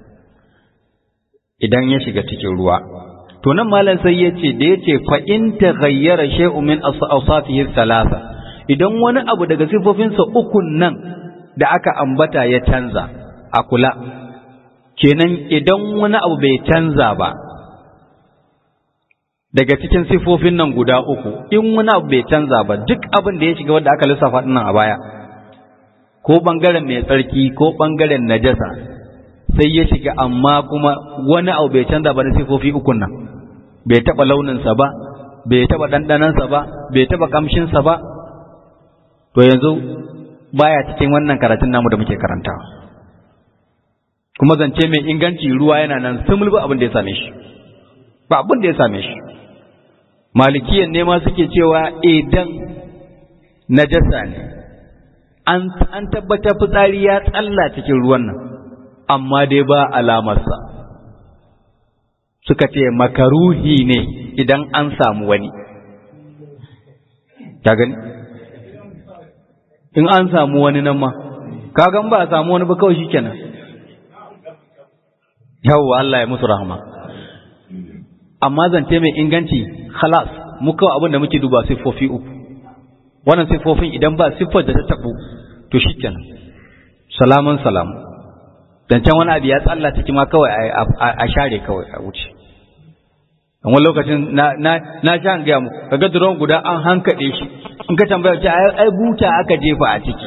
idan ya shiga cikin ruwa to nan malam sai ya ce da ya ce fa in taghayyara shay'un min awsafihi thalatha idan wani abu daga sifofinsa ukun nan da aka ambata ya canza a kula kenan idan wani abu bai canza ba daga cikin sifofin nan guda uku in wani abu bai canza ba duk abin da ya shiga wanda aka lissafa nan a baya ko bangaren mai tsarki ko bangaren najasa sai ya shiga amma kuma wani abu bai canza ba na sifofi ukun nan bai taba launinsa ba bai taba ɗanɗanansa ba bai taba kamshinsa ba to yanzu baya cikin wannan karatun namu da muke karantawa kuma zance mai inganci ruwa yana nan sumul ba abin da ya same shi ba abin da ya same shi malikiyan ne ma suke cewa idan najasa ne an an tabbatar fitsari ya tsalla cikin ruwan nan amma dai ba alamarsa suka ce makaruhi ne idan an samu wani ta gani in an samu wani nan ma kagan ba a samu wani ba kawai shikenan yawwa Allah ya musu rahama amma zance mai inganci khalas mu kawai abin da muke duba siffofi uku wannan siffofin idan ba siffar da ta tabu to shikenan salamun salamu dan can wani abu ya tsalla ciki ma kawai a share kawai a wuce wani lokacin na na na sha gaya mu kaga duron guda an hankade shi in ka tambaya ce ai buta aka jefa a ciki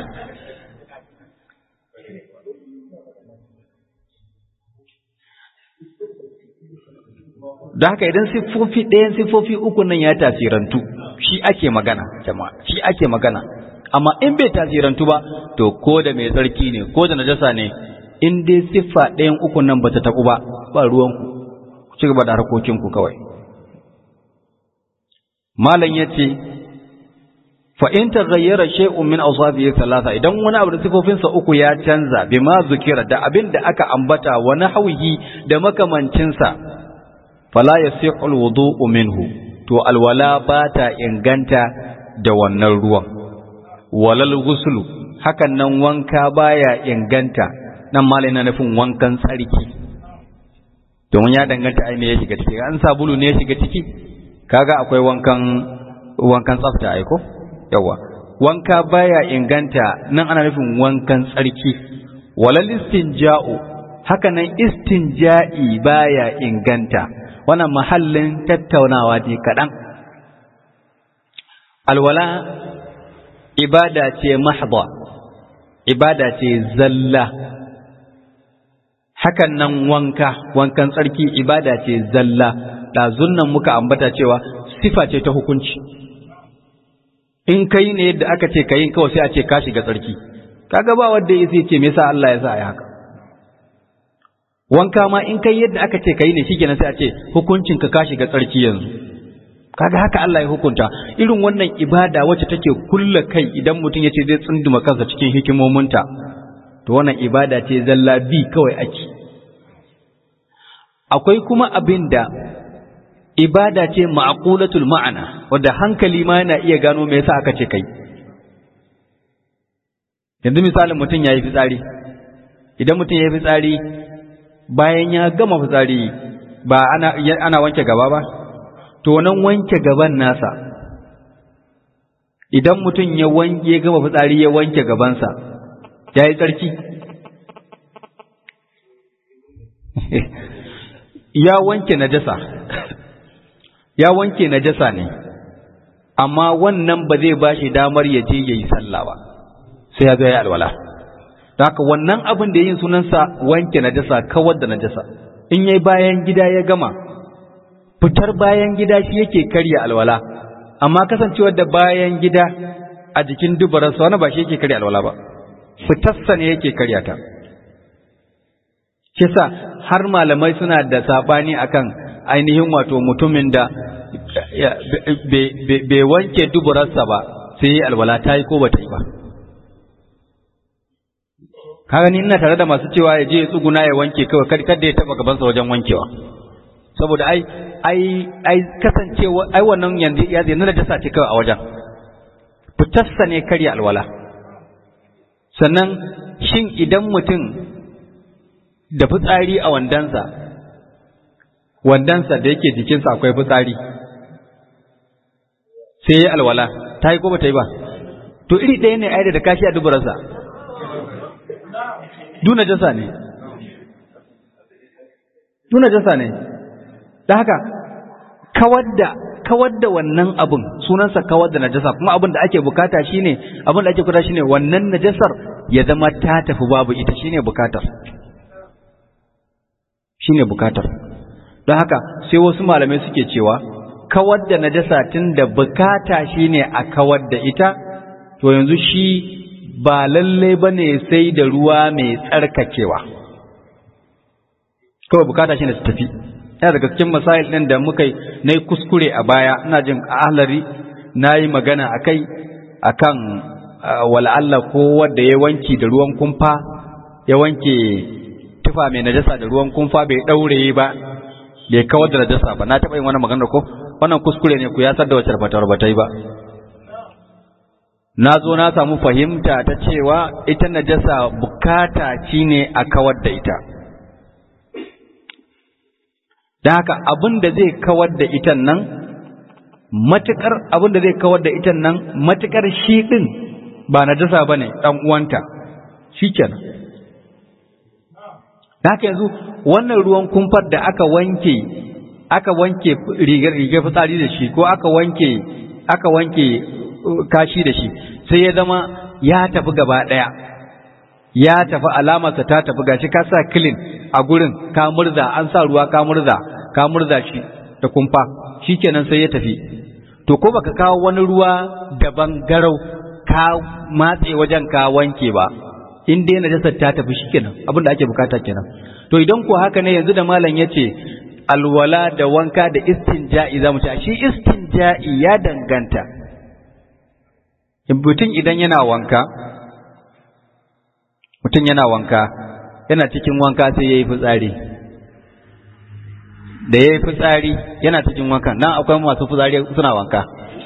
da haka idan siffofi ɗayan siffofi uku nan ya tasirantu shi ake magana jama'a shi ake magana amma in bai tasirantu ba to ko da mai tsarki ne ko da najasa ne in dai siffa ɗayan uku nan bata taɓu ba ba ruwanku ku ci gaba da harkokinku kawai malam yace fa in taghayyara shay'un min awsafihi thalatha idan wani abu da sifofinsa uku ya canza bima zukira da abin da aka ambata wa nahwihi da makamancinsa fala yasihu alwudu'u minhu to alwala ba ta inganta da wannan ruwan walal ghuslu hakan nan wanka baya inganta nan malai na nufin wankan tsarki domin ya danganta ai me ya shiga ciki an sabulu ne ya shiga ciki kaga akwai wankan wankan tsafta ai ko yawa wanka baya inganta nan ana nufin wankan tsarki walal istinja'u haka nan istinja'i baya inganta wannan mahallin tattaunawa ne kaɗan alwala ibada ce mahdha ibada ce zalla hakan nan wanka wankan tsarki ibada ce zalla ɗazun nan muka ambata cewa sifa ce ta hukunci in kai ne yadda aka ce kayin kawai sai a ce ka shiga tsarki kaga ba wanda ya ce me yasa Allah ya sa a haka wanka ma in kai yadda aka ce kai ne shikenan sai a ce hukuncin ka ka shiga tsarki yanzu kaga haka Allah ya hukunta irin wannan ibada wacce take kulla kai idan mutum ya ce zai tsunduma kansa cikin hikimominta to wannan ibada ce zalla bi kawai ake akwai kuma abin da ibada ce ma'qulatul ma'ana wanda hankali ma yana iya gano me yasa aka ce kai yanzu misalin mutum yayi fitsari idan mutum yayi fitsari bayan ya gama fitsari ba ana ana wanke gaba ba to nan wanke gaban nasa idan mutum ya wanke ya gama fitsari ya wanke gabansa yayi tsarki ya wanke najasa ya wanke najasa ne amma wannan ba zai ba shi damar ya je ya yi sallah ba sai ya zo ya alwala haka wannan abin da yin sunansa wanke najasa kawar da najasa in yayi bayan gida ya gama fitar bayan gida shi yake karya alwala amma kasancewar da bayan gida a jikin dubararsa wani ba shi yake karya alwala ba fitarsa ne yake karya ta kisa har malamai suna da sabani akan ainihin wato mutumin da bai wanke duburarsa ba sai yi alwala ta yi ko ba ta yi ba kaga ni ina tare da masu cewa ya je ya tsuguna ya wanke kawai kada ya taba gabansa wajen wankewa saboda ai ai ai kasancewa ai wannan yanzu ya zai nuna dasa ce kawai a wajen fitarsa ne karya alwala sannan shin idan mutum da fitsari a wandansa wandansa da yake jikinsa akwai fitsari sai ya alwala ta yi ko ba ta yi ba to iri ɗaya ne aida da kashi a duburarsa duna jasa ne duna jasa ne da haka kawar da kawar da wannan abin sunansa kawar da najasa kuma abin da ake bukata shine abin da ake kuta shine wannan najasar ya zama ta tafi babu ita shine bukatar shine bukatar don haka sai wasu malamai suke cewa kawar da najasa tun da bukata shine a kawar da ita to yanzu shi ba lalle bane sai da ruwa mai tsarkakewa kawai bukata shine su tafi yana daga cikin masail ɗin da muka na yi kuskure a baya ina jin ahlari na yi magana a kai a kan wala'alla ko wadda ya wanki da ruwan kumfa ya wanke tufa mai najasa da ruwan kumfa bai ɗaure ba bai kawar da najasa ba na taɓa yin wani magana ko wannan kuskure ne ku ya da wacce fatawar ba ta yi ba na zo na samu fahimta ta cewa ita najasa bukata ci ne a kawar da ita da haka abin da zai kawar da itan nan matukar abin da zai kawar da itan nan matukar shi din ba na dasa ba ne ɗan uwanta shi kenan da haka yanzu wannan ruwan kumfar da aka wanke aka wanke rigar rigar fitsari da shi ko aka wanke aka wanke kashi da shi sai ya zama ya tafi gaba ɗaya ya tafi alamarsa ta tafi gashi ka sa kilin a gurin ka murza an sa ruwa ka murza ka murza shi da kumfa shikenan sai ya tafi to ko baka kawo wani ruwa daban garau ka matse wajen ka wanke ba in dai najasar ta tafi shikenan abin da ake bukata kenan to idan ko haka ne yanzu da malam yace alwala da wanka da istinja'i zamu ci shi istinja'i ya danganta mutum idan yana wanka mutum yana wanka yana cikin wanka sai ya yi fitsari da ya yi fitsari yana cikin wanka nan akwai masu fitsari suna wanka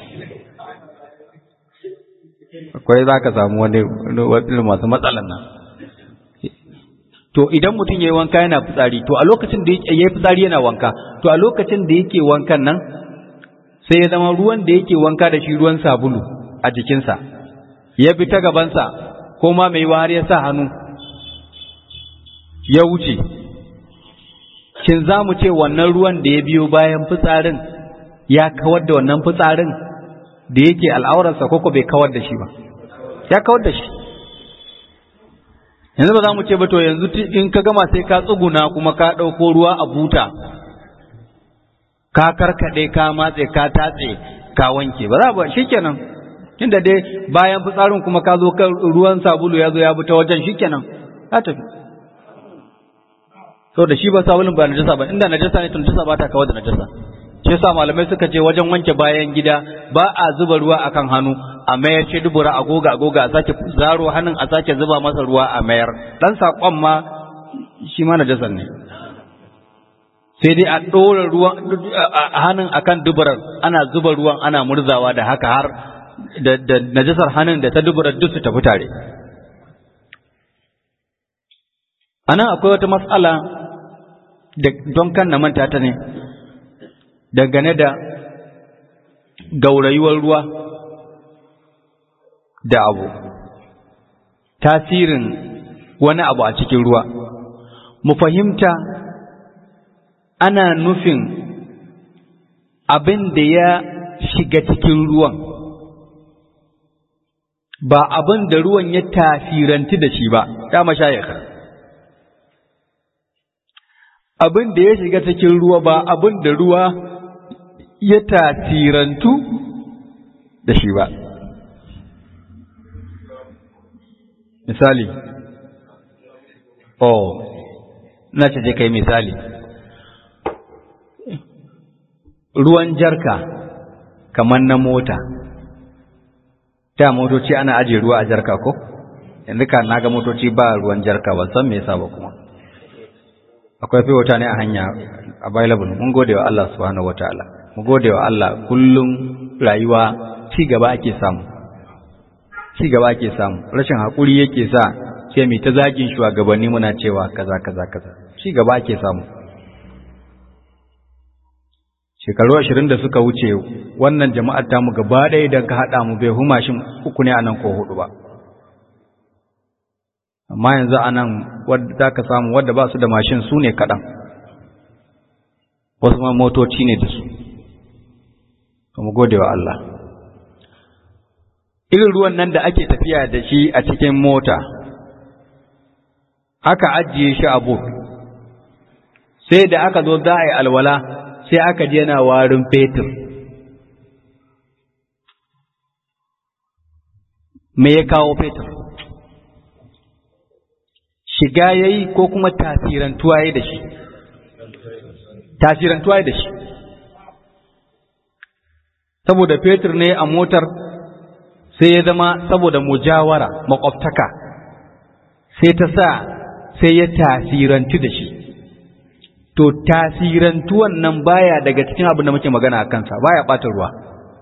akwai za ka samu wani masu matsalan nan to idan mutum ya yi wanka yana fitsari to a lokacin da ya yi fitsari yana wanka to a lokacin da yake wankan nan sai ya zama ruwan da yake wanka da shi ruwan sabulu a jikinsa ya bi ta gabansa ko ma mai har ya sa hannu ya wuce shin za mu ce wannan ruwan da ya biyo bayan fitsarin ya kawar da wannan fitsarin da yake al'aurarsa ko bai kawar da shi ba ya kawar da shi yanzu ba za mu ce ba to yanzu in ka gama sai ka tsuguna kuma ka ɗauko ruwa a buta ka karkaɗe ka matse ka tatse ka wanke ba za ba shi kenan inda dai bayan fitsarin kuma ka zo kan ruwan sabulu ya zo ya bi ta wajen shikenan ya tafi so da shi ba sabulun ba najasa ba inda najasa ne to najasa ba ta kawar da najasa shi yasa malamai suka ce wajen wanke bayan gida ba a zuba ruwa akan hannu a mayar ce dubura a goga a goga a sake zaro hannun a sake zuba masa ruwa a mayar dan sakon ma shi ma najasan ne sai dai a ɗora ruwan hannun akan duburar ana zuba ruwan ana murzawa da haka har da najasar hannun da ta dubura duk su tafi tare a nan akwai wata matsala don kan na manta ta ne dangane da gaurayuwar ruwa da abu tasirin wani abu a cikin ruwa mu fahimta ana nufin abin da ya shiga cikin ruwan ba abin da ruwan ya tasiranti da shi ba ya mashayaka abin da ya shiga cikin ruwa ba abin da ruwa ya tasirantu da shi ba misali oh na ce je kai misali ruwan jarka kamar na mota ta motoci ana ajiye ruwa a jarka ko yanzu ka na ga motoci ba ruwan jarka ba san me yasa ba kuma akwai fi wata ne a hanya available mun gode wa Allah subhanahu wataala mu gode wa Allah kullum rayuwa ci gaba ake samu ci gaba ake samu rashin hakuri yake sa sai mu ta zagin shugabanni muna cewa kaza kaza kaza ci gaba ake samu shekaru ashirin da suka wuce wannan jama'ar tamu gaba ɗaya idan ka haɗa mu bai huma shi uku ne a nan ko hudu ba amma yanzu a nan wadda za ka samu wadda ba su da mashin su ne kaɗan wasu ma motoci ne da su mu gode wa Allah irin ruwan nan da ake tafiya da shi a cikin mota aka ajiye shi a buk sai da aka zo za a yi alwala sai aka je yana warin fetur me ya kawo fetur shiga ya yi ko kuma tasirantuwa ya da shi tasirantuwa ya da shi saboda fetur ne a motar sai ya zama saboda mujawara makwabtaka sai ta sa sai ya tasirantu da shi to tasirantuwan nan baya daga cikin abin da muke magana a kansa baya ɓata ruwa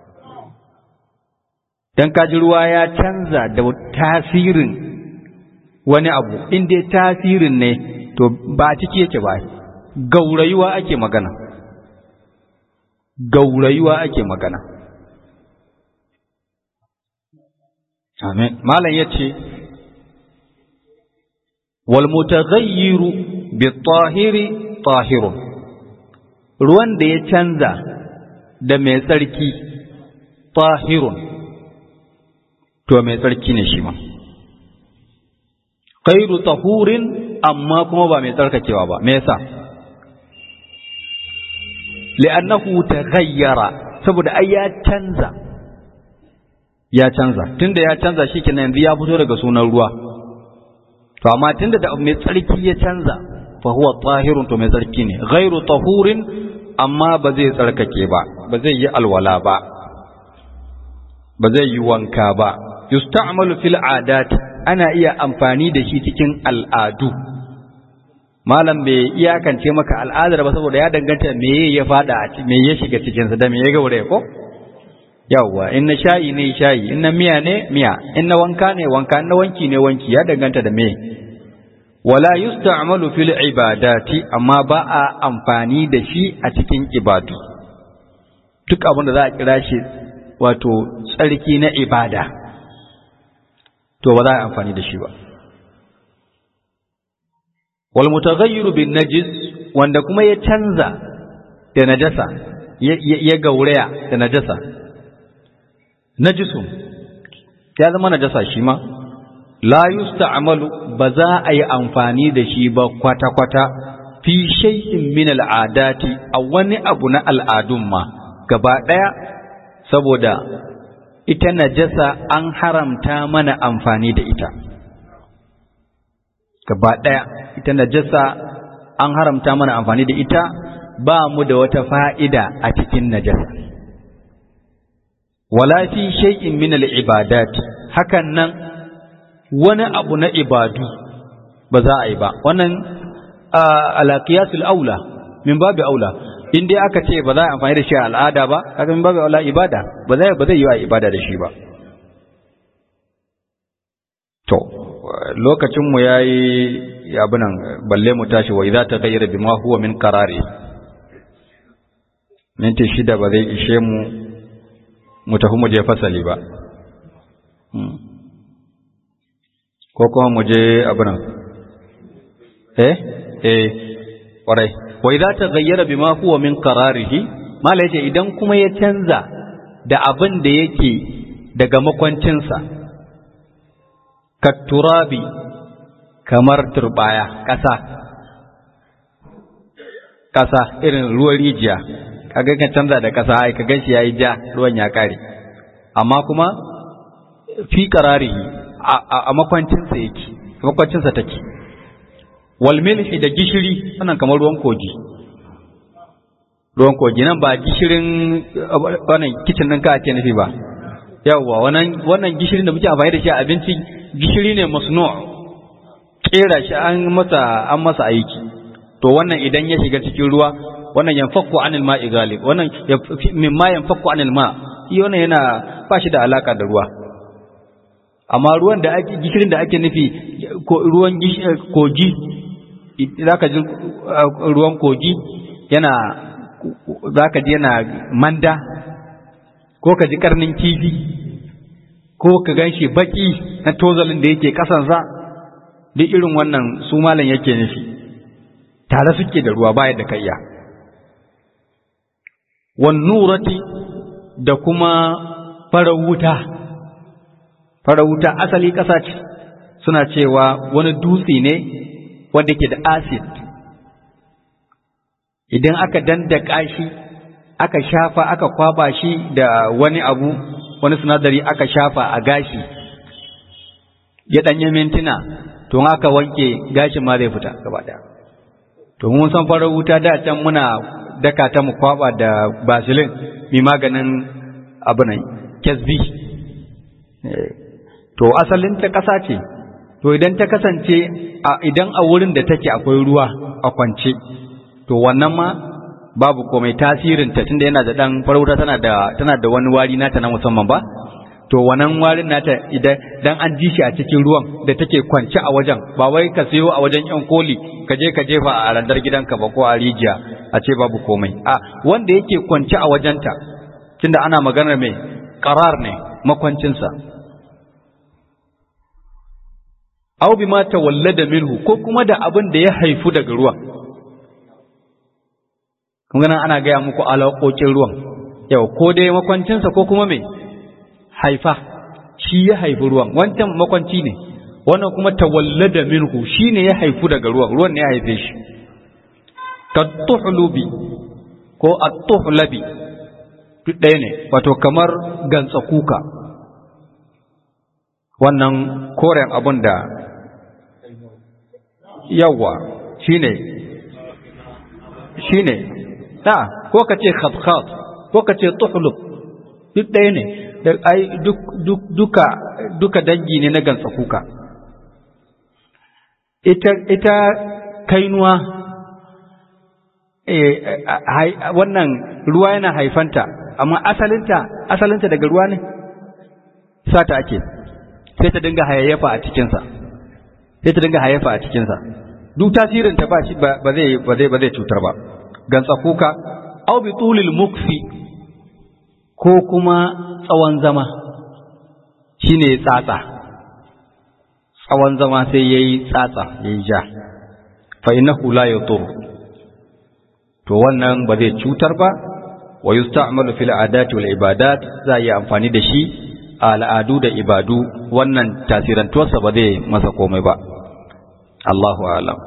don kaji ruwa ya canza da tasirin wani abu inda tasirin ne to ba ciki yake ba gaurayuwa ake magana gaurayuwa ake magana amin malam yace wal mutaghayyiru bi tahiri tahirun ruwan da ya canza da mai tsarki tahirun to mai tsarki ne shi ma khairu tahurin amma kuma ba mai tsarkakewa ba me yasa li'annahu taghayyara saboda ai ya canza ya canza tunda ya canza shikenan yanzu ya fito daga sunan ruwa to amma tunda da mai tsarki ya canza fa huwa tahirun to mai tsarki ne ghairu tahurin amma ba zai tsarkake ba ba zai yi alwala ba ba zai yi wanka ba yusta'malu fil adat ana iya amfani da shi cikin al'adu malam bai iyakance maka al'adar ba saboda ya danganta me ya fada a me ya shiga cikin sa da me ya gaure ko yawwa in na shayi ne shayi in na miya ne miya in na wanka ne wanka in na wanki ne wanki ya danganta da me wala yusta'malu fil ibadati amma ba a amfani da shi a cikin ibadu duk abin da za a kira shi wato tsarki na ibada to ba za a amfani da shi ba wal mutaghayyiru bin najis wanda kuma ya canza da najasa ya gauraya da najasa najisun ya zama najasa shi ma la yusta'malu ba za a yi amfani da shi ba kwata-kwata fi shay'in min al'adati a wani abu na al'adun ma gaba ɗaya saboda ita najasa an haramta mana amfani da ita gaba ɗaya ita najasa an haramta mana amfani da ita ba mu da wata fa'ida a cikin najasa wala fi shay'in min al-ibadat hakan nan wani abu na ibadu ba za a yi ba wannan ala qiyasul aula min babu aula in dai aka ce ba za a amfani da shi a al'ada ba kaga min babu aula ibada ba zai ba zai yi a ibada da shi ba to lokacin mu yayi abinan balle mu tashi wa idza taghayyara bima huwa min qarari minti shida ba zai ishe mu mu tafi mu je fasali ba ko kuma mu je abinan eh eh kwarai wa idza taghayyara bima huwa min qararihi mala yace idan kuma ya canza da abin da yake daga makwancinsa katturabi kamar turbaya ƙasa ƙasa irin ruwan rijiya kaga kan canza da ƙasa ai ka ganshi yayi ja ruwan ya kare amma kuma fi qararihi a makwancin sa yake makwancin sa take wal milhi da gishiri wannan kamar ruwan kogi ruwan kogi nan ba gishirin wannan kitchen ɗin ka ake nufi ba yawwa wannan wannan gishirin da muke amfani da shi a abinci gishiri ne masnu' kera shi an masa an masa aiki to wannan idan ya shiga cikin ruwa wannan yanfakku anil ma'i galib wannan mimma yanfakku anil ma shi wannan yana ba shi da alaka da ruwa amma ruwan da ake gishirin da ake nufi ruwan kogi zaka ji ruwan kogi yana zaka ji yana manda ko ka ji karnin kifi ko ka gan shi baki na tozalin da yake kasansa duk irin wannan su malam yake nufi tare suke da ruwa baya da kayya wan nurati da kuma farar wuta farar wuta asali ƙasa ce suna cewa wani dutse ne wanda ke da acid idan aka dandaka shi aka shafa aka kwaba shi da wani abu wani sinadari aka shafa a gashi ya ɗanye mintuna to aka wanke gashin ma zai fita gaba ɗaya to mun san farar wuta da can muna daka ta mu kwaba da basilin mai maganin abu nan kesbi to asalin ta ƙasa ce to idan ta kasance idan a wurin da take akwai ruwa a kwance to wannan ma babu komai tasirin ta tunda yana da dan farauta tana da tana da wani wari nata na musamman ba to wannan warin nata idan dan an ji shi a cikin ruwan da take kwance a wajen ba wai ka sayo a wajen yan koli ka je ka jefa a randar gidanka ba ko a rijiya a ce babu komai a wanda yake kwance a wajenta tunda ana maganar mai qarar ne makwancinsa aw bima tawallada minhu ko kuma da abin da ya haifu daga ruwan kun ganin ana gaya muku alaƙoƙin ruwan yau ko dai makwancinsa ko kuma mai haifa shi ya haifi ruwan wancan makwanci ne wannan kuma tawallada minhu shi ne ya haifu daga ruwan ruwan ne ya haife shi ka tuhlubi ko at-tuhlabi duk ɗaya ne wato kamar gantsa kuka wannan koren abun da yawa shine shine da ko ka ce khat ko ka ce tuhlub duk ɗaya ne da ai duk duk duka duka dangi ne na gansa kuka ita ita kainuwa eh wannan ruwa yana haifanta amma asalinta asalinta daga ruwa ne sata ake sai ta dinga hayayyafa a cikinsa sai ta dinga hayayyafa a cikinsa duk tasirinta ba shi ba zai ba zai ba zai cutar ba gantsa kuka au bi tulil mukfi ko kuma tsawon zama shine tsatsa tsawon zama sai yayi tsatsa yayi ja fa innahu la yadur to wannan ba zai cutar ba wa yusta'malu fil adati wal ibadat za yi amfani da shi a al'adu da ibadu wannan tasirantuwarsa ba zai masa komai ba Allahu a'lam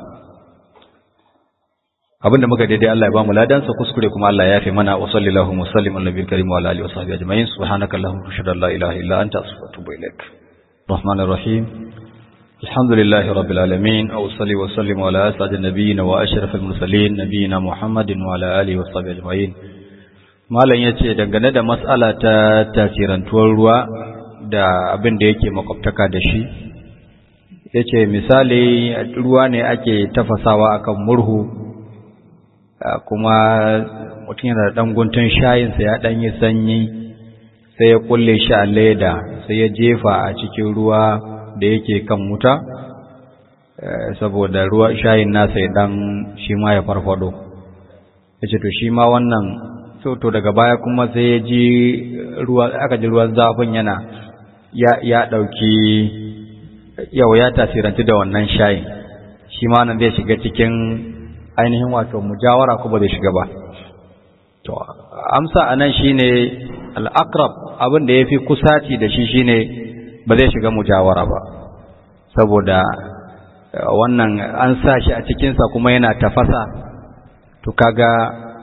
abinda muka daidai Allah ya bamu ladansa kuskure kuma Allah ya yafe mana wa sallallahu wa sallim ala nabiyil karim wa ala alihi wa sahbihi ajma'in subhanaka allahumma wa ashhadu an la ilaha illa anta astaghfiruka wa atubu ilaik rahmanir rahim alhamdulillahi rabbil alamin wa salli wa sallim ala as'adin nabiyyin wa ashrafil mursalin nabiyyina muhammadin wa ala alihi wa sahbihi ajma'in malam yace dangane da mas'ala ta tasirantuwar ruwa da abin da yake makwabtaka da shi yace misali ruwa ne ake tafasawa akan murhu kuma mutum yana da ɗan guntun shayinsa ya ɗan yi sanyi sai ya kulle shi a leda sai ya jefa a cikin ruwa da yake kan wuta saboda ruwa shayin nasa ya ɗan shi ma ya farfado ya ce to shi ma wannan to daga baya kuma sai ya ji ruwa aka ji ruwan zafin yana ya ɗauki yau ya tasirantu da wannan shayin shi ma nan zai shiga cikin ainihin wato mujawara ko ba zai shiga ba to amsa anan shine al-aqrab abin da yafi kusaci da shi shine ba zai shiga mujawara ba saboda wannan an sa shi a cikin sa kuma yana tafasa to kaga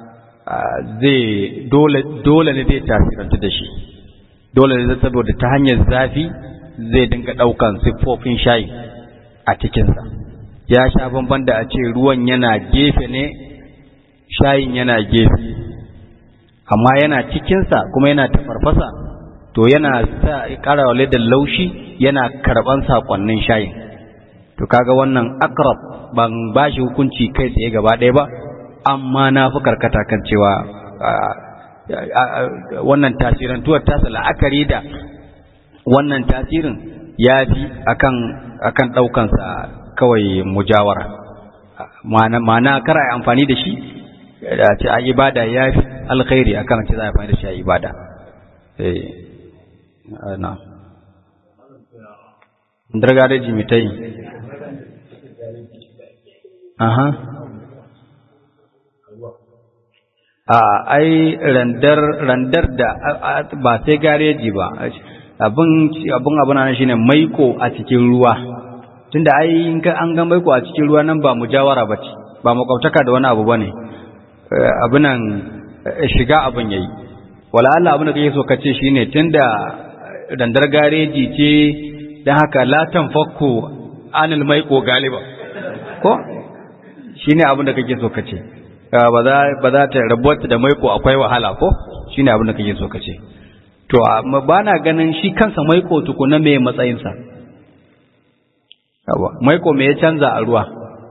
zai dole dole ne zai tasirantu da shi dole ne saboda ta hanyar zafi zai dinga ɗaukan siffofin shayi a cikinsa ya sha bamban da a ce ruwan yana gefe ne shayin yana gefe amma yana cikinsa kuma yana tafarfasa to yana sa ƙara da laushi yana karɓan saƙonnin shayin to kaga wannan akrab ban ba shi hukunci kai tsaye gaba ɗaya ba amma na fi karkata kan cewa wannan tasirantuwar tasa la'akari da wannan tasirin ya fi akan akan ɗaukansa kawai mujawara ma'ana kar a yi amfani da shi da ce a ibada ya fi alkhairi akan ce za a amfani da shi a ibada na dargareji mitai aha a ai randar randar da ba sai gareji ba abin abin abin nan shine maiko a cikin ruwa tunda ai in ka an ga maiko a cikin ruwa nan ba mujawara bace ba makwabtaka da wani abu bane abin nan shiga abin yayi wala Allah abin da kake so kace shine tunda randar gareji ce dan haka la tanfakku anil maiko galiba ko shine abin da kake so kace ba za ba za ta rabuwar da maiko akwai wahala ko shine abin da kake so kace to amma bana ganin shi kansa maiko tukuna me matsayin sa yawa maiko me ya canza a ruwa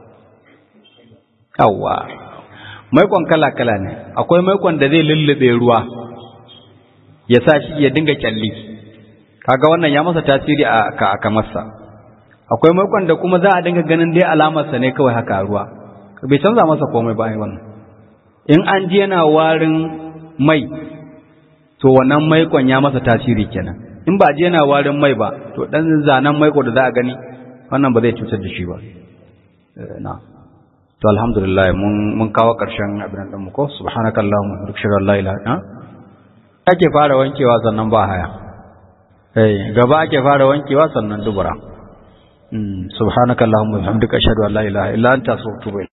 yawa maikon kala kala ne akwai maikon da zai lullube ruwa ya sa shi ya dinga kyalli kaga wannan ya masa tasiri a kamarsa akwai maikon da kuma za a dinga ganin dai alamarsa ne kawai haka a ruwa bai canza masa komai ba ai wannan in an ji yana warin mai to wannan maikon ya masa tasiri kenan in ba ji yana warin mai ba to dan zanen maiko da za a gani wannan ba zai cutar da shi ba na to alhamdulillah mun mun kawo karshen abin nan mu ko subhanakallahumma wa bihamdika la ilaha illa ake fara wankewa sannan ba haya eh gaba ake fara wankewa sannan dubura subhanakallahumma wa bihamdika ashhadu an la ilaha illa anta astaghfiruka